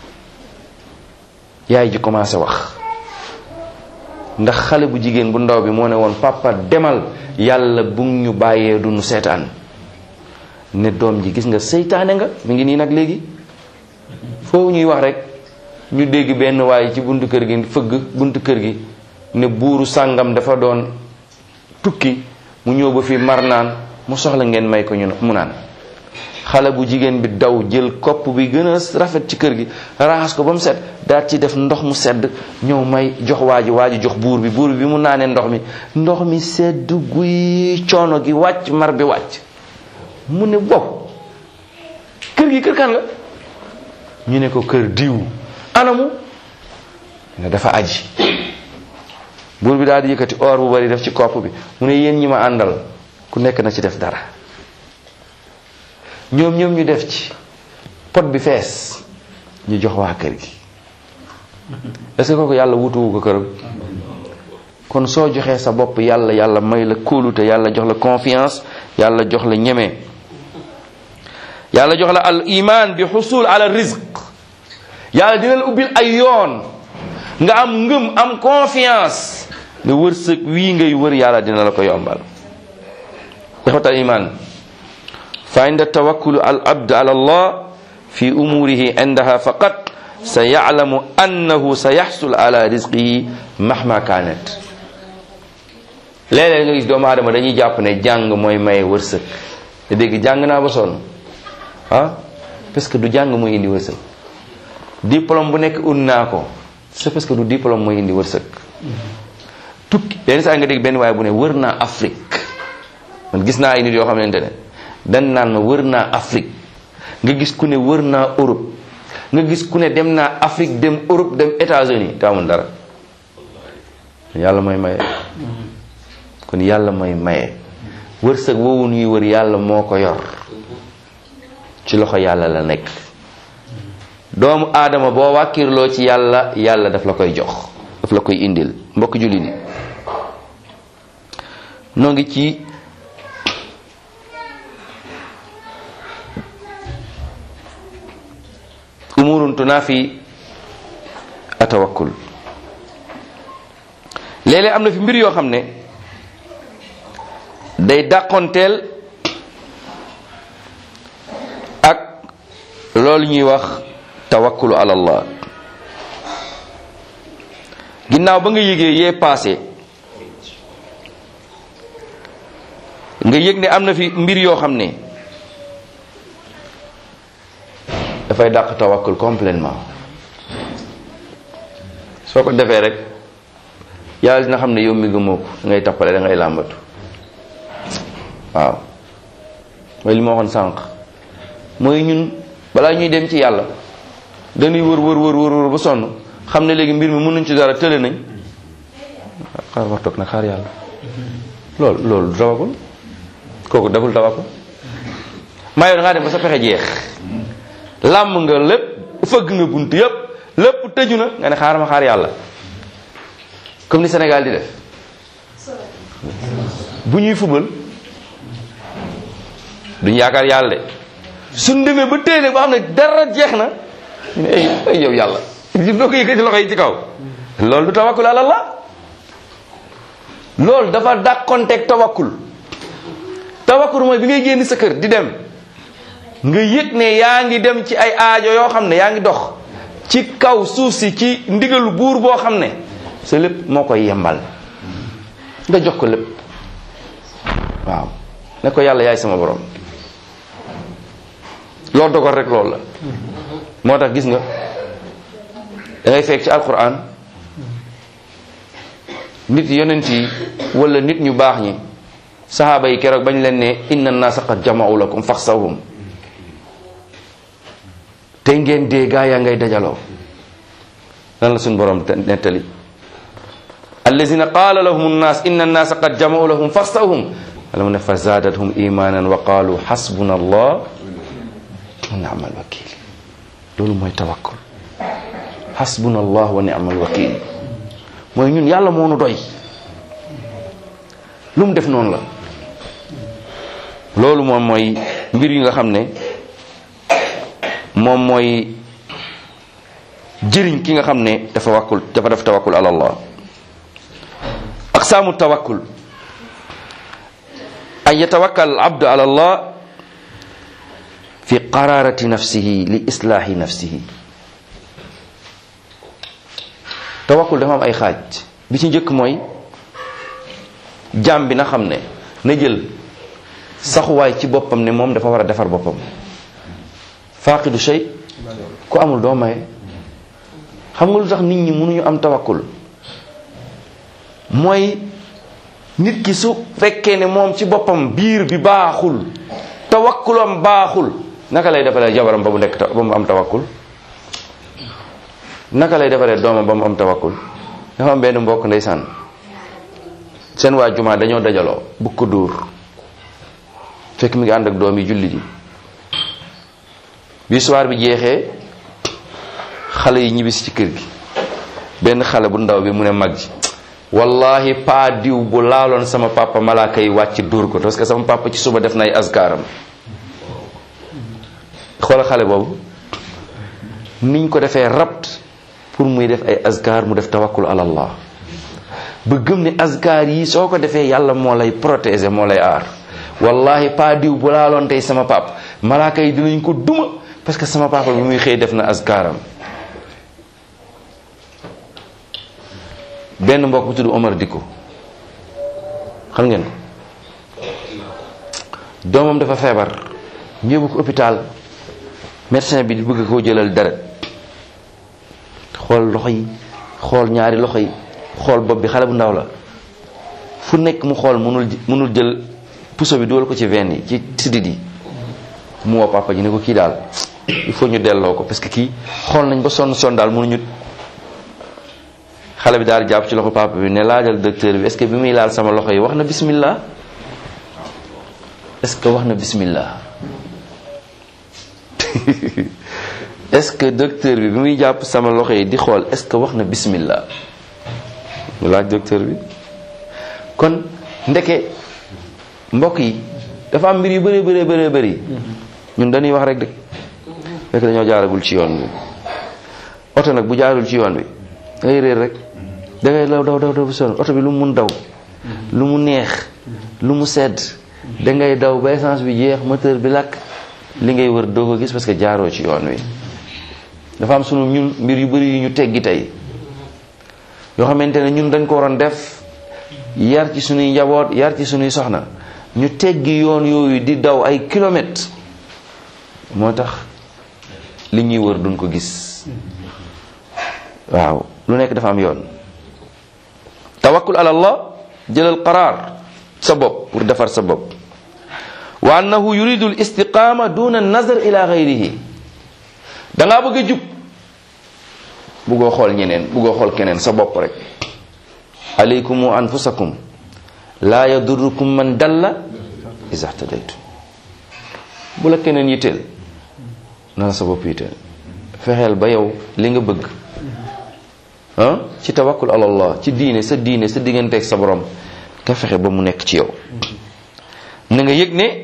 yaay ji commencé wax ndax xale bu jigéen bu ndaw bi moo ne woon papa demal yàlla bu ñu bàyyee du nu seetaan ne doom ji gis nga seytaane nga mi ngi nii nag léegi foofu ñuy wax rek ñu dégg benn waaye ci buntu kër gi fëgg buntu kër gi ne buuru sàngam dafa doon tukki mu ñëw ba fi mar naan mu soxla ngeen may ko ñu mu naan xale bu jigéen bi daw jël kopp bi gën a rafet ci kër gi raxas ko ba mu set daal ci def ndox mu sedd ñëw may jox waa ji waa ji jox buur bi buur bi mu naanee ndox mi ndox mi sedd guy coono gi wàcc mar bi wàcc mu ne wow kër gi kër kan la ñu ne ko kër diw anamu ne dafa aji buur bi daal di yëkkati or bu bari def ci kopp bi mu ne yéen ñi ma àndal ku nekk na ci def dara ñoom ñoom ñu def ci pot bi fees ñu jox waa kër gi est-ce que kooku yàlla wutuwu ko këram kon soo joxee sa bopp yàlla yàlla may la kóolute yàlla jox la confiance yàlla jox la ñeme yàlla jox la al iman bi xusul ala rizq yàlla dina la ubbil ay yoon nga am ngëm am confiance nga wërsëg wii ngay wër yàlla dina la ko yombal ixwatal iman fa inda tawakkulu al abd ala allah fi umurihi indaha faqat sa yaclamu annahu sa yaxsul ala rizqihi mahma kanat léeg-léeg nga gis doomu aadama dañuy jàpp ne jàng mooy maye wërsëg te dégg jàng naa ba sonn ah parce que du jàng mooy indi wërsëg diplôme bu nekk un naa ko c'est parce que du diplôme mooy indi wërsëg tukki benn saa nga dégg benn waaye bu ne wër naa Afrique man gis naa ay nit yoo xamante ne dan naan ma wër naa Afrique nga gis ku ne wër naa Europe nga gis ku ne dem naa Afrique dem Europe dem États-Unis te amul dara yàlla mooy maye kon yàlla mooy maye wërsëg woowu ñuy wër yàlla moo ko yor ci loxo yàlla la nekk doomu aadama boo wàkkirloo ci yàlla yàlla daf la koy jox daf la koy indil mbokk julli ni noo ngi ci umurun tunaafi atawakkul léeg-léeg am na fi mbir yoo xam ne day dàqonteel ak loolu ñuy wax tawakkulu ala allah ginnaaw ba nga yëgee yee passé nga yëg ne am na fi mbir yoo xam ne dafay dàq tawakkul complètement soo ko defee rek yàlla dina xam ne yow mi gëmoo ko da ngay tappale da ngay làmbatu waaw mooy li ma waxoon sànq mooy ñun balaa ñuy dem ci yàlla dañuy wër wër wër wër wër ba sonn xam ne léegi mbir mi mënuñ ci dara tële nañ xaar wax toog nag xaar yàlla loolu loolu du tawakkul kooku deful tawakkul maa yow da ngaa dem ba sa pexe jeex làmb nga lépp fëgg nga bunt yépp lépp tëju na nga ne xaar ma xaar yàlla comme ni Sénégal di def bu ñuy fubal duñ yaakaar yàlla de suñ demee ba téele ba xam ne dara jeex na ñu ne ay ay yow yàlla di doo ko yëkkati loxo yi ci kaw loolu du tawakkul ala Allah loolu dafa dàqonteeg tawakkul tawakkul mooy bi ngay génn sa kër di dem nga yëg ne yaa ngi dem ci ay aajo yoo xam ne yaa ngi dox ci kaw suuf si ci ndigalu buur boo xam ne sa lépp moo koy yembal nga jox ko lépp waaw ne ko yàlla yaay sama borom loolu dogal rek loolu la moo tax gis nga da ngay fekk ci alquran nit yonent yi wala nit ñu baax ñi saxaaba yi keroog bañ leen ne inna naasa qad jama'u lakum faxsawhum tey ngeen dee gaa yaa ngay dajaloo lan la suñu borom nettali allazina qaala lahum nnaas inna nnaasa qad jama'u lahum faxsawhum wala mu ne fa zaadathum imanan wa qaalu xasbuna allah wa ni'mal wakil loolu mooy tawakkul xasbuna allah wa ni'mal wakil mooy ñun yàlla moo nu doy lu mu def noonu la loolu moom mooy mbir yi nga xam ne moom mooy jëriñ ki nga xam ne dafa wakkul dafa def tawakkul ala allah aqsaamu tawakkul an yatawakkal al abdu ala allah fi qararati nafsihi li islaahi nafsihi tawakkul dafa am ay xaaj bi ci njëkk mooy jaam bi na xam ne na jël saxuwaay ci boppam ne moom dafa war a defar boppam faaqidu shay ku amul doo maye xam nga lu tax nit ñi mënuñu am tawakkul mooy nit ki su fekkee ne moom ci boppam biir bi baaxul tawakkulam baaxul naka lay defaree jabaram ba mu nekk ba mu am tawakkul naka lay defaree doomam ba mu am tawakkul dafa am benn mbokk ndeysaan seen waa jumaa dañoo dajaloo bu ko dóor fekk mi ngi ànd ak doom yi julli ji bi soir bi jeexee xale yi ñibbisi ci kër gi benn xale bu ndaw bi mu ne mag ji wallahi paa diw bu laaloon sama papa malaaka yi wàcc dóor ko parce que sama papa ci suba def na ay askaaram xoola xale boobu niñ ko defee rabt pour muy def ay askar mu def tawakkul ala allah ba gëm ne askar yi soo ko defee yàlla moo lay protéger moo lay aar wallahi paa diw bu laaloon tey sama papa malaaka yi dinañ ko duma parce que sama papa bi muy xëy def na askaram benn mbokk bu tudd Omar Dikko xam ngeen ko doomam dafa feebar ñëw ko hôpital médecin bi di bëgg koo jëlal deret xool loxo yi xool ñaari loxo yi xool bopp bi xale bu ndaw la fu nekk mu xool mënul mënul jël puso bi dugal ko ci veine yi ci sidit yi mu woo papa ji ne ko kii daal il faut ñu delloo ko parce que kii xool nañ ba sonn sonn daal mënuñu xale bi daal di jàpp ci loxo papa bi ne laajal docteur bi est-ce que bi muy laal sama loxo yi wax na bismillah est-ce que wax na bismillah est-ce que docteur bi bi muy jàpp sama loxo yi di xool est-ce que wax na bismillah mu laaj docteur bi kon ndeke mbokk yi dafa am mbir yu bëree bëree bëree bëri ñun dañuy wax rek de fekk dañoo jaaragul ci yoon bi oto nag bu jaarul ci yoon bi dangay réer rek dangay daw daw daw daw bu sonn oto bi lu mu mun daw lu mu neex lu mu sedd dangay daw ba essence bi jeex moteur bi lakk li ngay wër doo ko gis parce que jaaroo ci yoon wi dafa am sunu ñun mbir yu bëri yu ñu teggi tey yoo xamante ne ñun dañ ko waroon def yar ci sunuy njaboot yar ci sunuy soxna ñu teggi yoon yooyu di daw ay kilomètres moo tax li ñuy wër duñ ko gis waaw lu nekk dafa am yoon tawakkul ala allah jëlal qaraar sa bopp pour defar sa bopp wa annahu yuridu al istiqama duna nazar ila gayrihi dangaa bëgg a jub buggoo xool ñeneen buggoo xool keneen sa bopp rek alaykum wa anfusakum laa yadurrukum man dalla iza htadaytum bu la keneen yitteel na la sa bopp yitteel fexeel ba yow li nga bëgg ah ci tawakkul ala allah ci diine sa diine sa digganteeg sa borom nga fexe ba mu nekk ci yow na nga yëg ne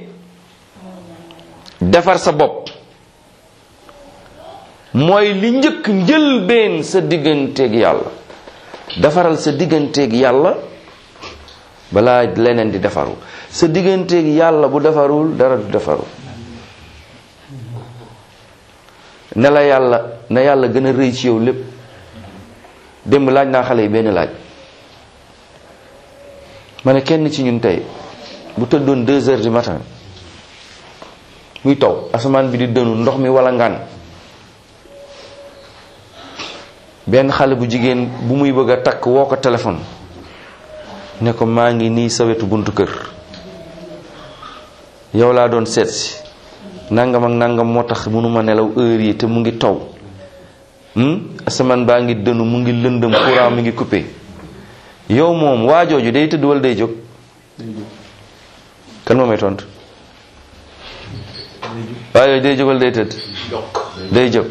defar sa bopp mooy li njëkk njëlbeen sa digganteeg yàlla defaral sa digganteeg yàlla balaa leneen di defaru sa digganteeg yàlla bu defarul dara du defaru ne la yàlla na yàlla gën a rëy ci yow lépp démb laaj naa xale yi benn laaj ma ne kenn ci ñun tey bu tëddoon deux heures du matin muy taw asamaan bi di dënu ndox mi wala ngaan benn xale bu jigéen bu muy bëgg a takk woo ko téléphone ne ko maa ngi nii sa wetu buntu kër yow laa doon seet si nangam ak nangam moo tax mënuma nelaw heure yi te mu ngi taw asamaan baa ngi dënu mu ngi lëndëm courant mi ngi coupé yow moom waa jooju day tëdd wala day jóg kan moo may tontu waa jooju day jóg wala day tëdd day jóg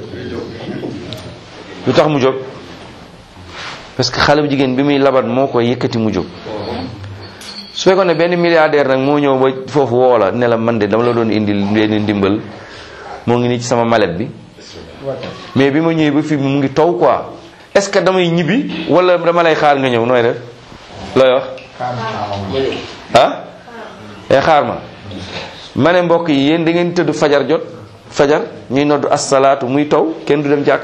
lu tax mu jóg parce que xale bu jigéen bi muy labat moo ko yëkkati mu jóg su fekkoon ne benn milliardaire nag moo ñëw ba foofu woo la ne la man de dama la doon indil benn ndimbal moo ngi nii ci sama mallette bi mais bi ma ñëwee ba fii mu ngi taw quoi est-ce que damay ñibbi wala dama lay xaar nga ñëw nooy def looy wax ah day xaar ma ma ne mbokk yi yéen da ngeen tëdd fajar jot fajar ñuy noddu assalaatu muy taw kenn du dem jàkka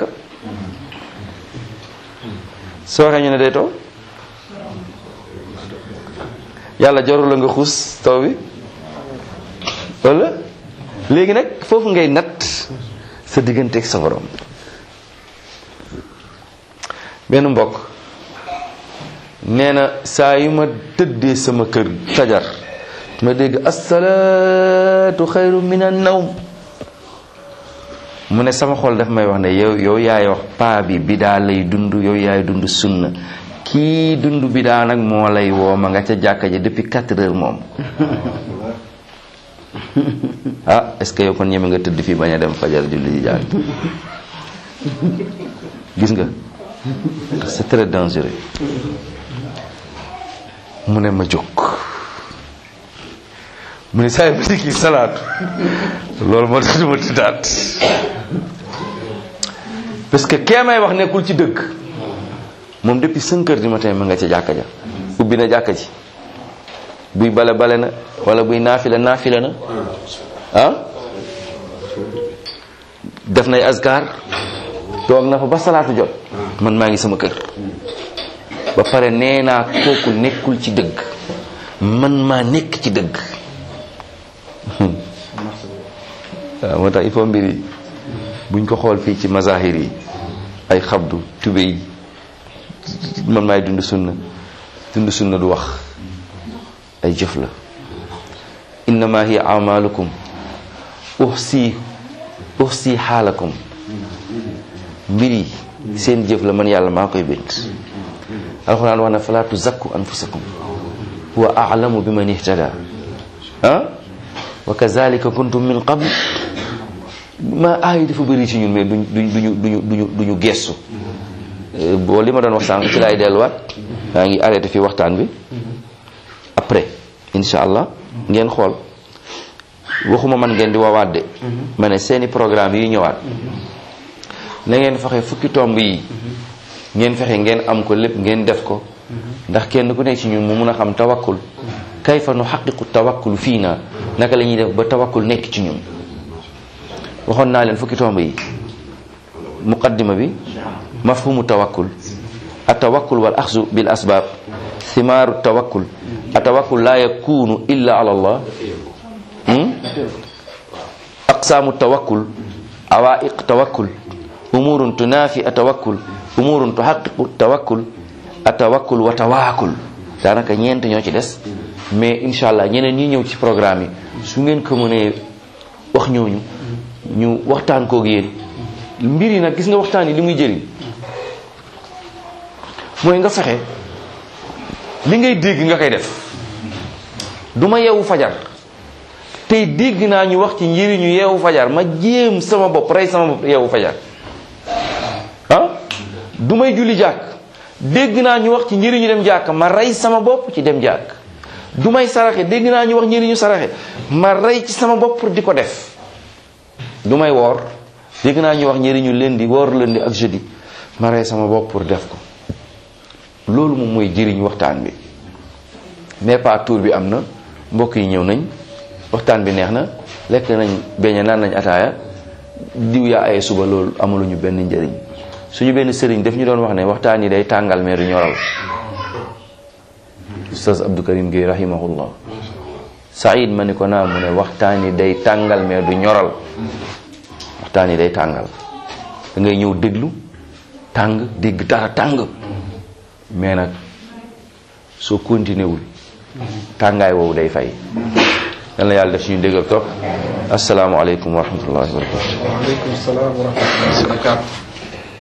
soo waxee ñu ne day taw yàlla jarul la nga xuus taw bi wala léegi nag foofu ngay natt sa digganteeg sa borom benn mbokk nee na saa yu ma tëddee sama kër fajar ma dégg assalaatu xayru min an nawm mu ne sama xol daf may wax ne yow yow yaay wax paa bi bidaa lay dund yow yaay dund sunna kii dund bidaa nag moo lay woo ma nga ca jàkka ji depuis quatre heures moom ah est-ce que yow kon ñeme nga tëdd fii bañ a dem fajar julli ji jàng gis nga c'est très dangereux mu ne ma jóg mu ne saa yi ma dikki salaatu loolu moo tax du ma tëddaat parce que kee may wax nekkul ci dëgg moom depuis cinq heures du matin ma nga ca jàkka ja ubbi na jàkka ji buy bale bale na wala buy naafila naafila na ah def nay askar toog na fa ba salaatu jot man maa ngi sama kër ba pare nee naa kooku nekkul ci dëgg man maa nekk ci dëgg waaw moo tax il faut mbir yi buñ ko xool fii ci mazahir yi ay xabdu tube yi man maay dund sunna dund sunna du wax ay jëf la innama hiya amalukum uhsi uhsi xaalakum mbir yi seen jëf la man yàlla maa koy bind alxuraan wax na fala tuzakku anfusakum huwa a'lamu bi man ihtada ah wa kazalika kuntum min qabl ma aay dafa bëri ci ñun mais duñ duñ duñu duñu duñu duñu gestu boo li ma doon wax sànq ci laay delluwaat maa ngi arrêté fii waxtaan bi après incha allah ngeen xool waxuma man ngeen di wawaat de ma ne seeni programme yi ñëwaat na ngeen fexe fukki tomb yi ngeen fexe ngeen am ko lépp ngeen def ko ndax kenn ku nekk ci ñun mu mun a xam tawakkul kayfa nu xaqiqu tawakkul fii naa naka la ñuy def ba tawakkul nekk ci ñun waxoon naa leen fukki tomb yi muqaddima bi mafhumu tawakkul atawakkul wal axzu bil asbab thimaaru tawakkul atawakkul la yakunu illa ala allah aqsaamu tawakkul awaiq tawakkul umurun tunafi atawakkul umurun tuhaqiqu tawakkul atawakkul wa tawaakul daanaka ñeent ñoo ci des mais incha allah ñeneen ñi ñëw ci programme yi su ngeen ko mënee wax ñooñu ñu waxtaan koog yéen mbir yi nag gis nga waxtaan yi li muy jëriñ mooy nga fexe li ngay dégg nga koy def du ma yeewu fajar tey dégg naa ñu wax ci njëriñu yeewu fajar ma jéem sama bopp rey sama bopp yeewu fajar ah du may julli jàkk dégg naa ñu wax ci njëriñu dem jàkk ma rey sama bopp ci dem jàkk du may saraxe dégg naa ñu wax njëriñu saraxe ma rey ci sama bopp pour di ko def du may woor dégg naa ñu wax njëriñu lundi woor lundi ak jeudi ma rey sama bopp pour def ko loolu moom mooy jëriñ waxtaan bi mais pas tour bi am na mbokk yi ñëw nañ waxtaan bi neex na lekk nañ beñe naan nañ ataaya diw yaa ay suba loolu amaluñu benn njëriñ suñu benn sëriñ daf ñu doon wax ne waxtaan yi day tàngal mais du ñoral ustaz Abdou Karim Gueye rahimahullah Saïd ma ni ko naa mu ne waxtaan yi day tàngal mais du ñoral waxtaan yi day tàngal da ngay ñëw déglu tàng dégg dara tàng mais nag soo continué wul tàngaay woowu day fay yal na yàlla def suñu dégg ak topp asalaamualeykum wa rahmatullahi wa barakatu waaleykum salaam wa rahmatullahi wa barakatu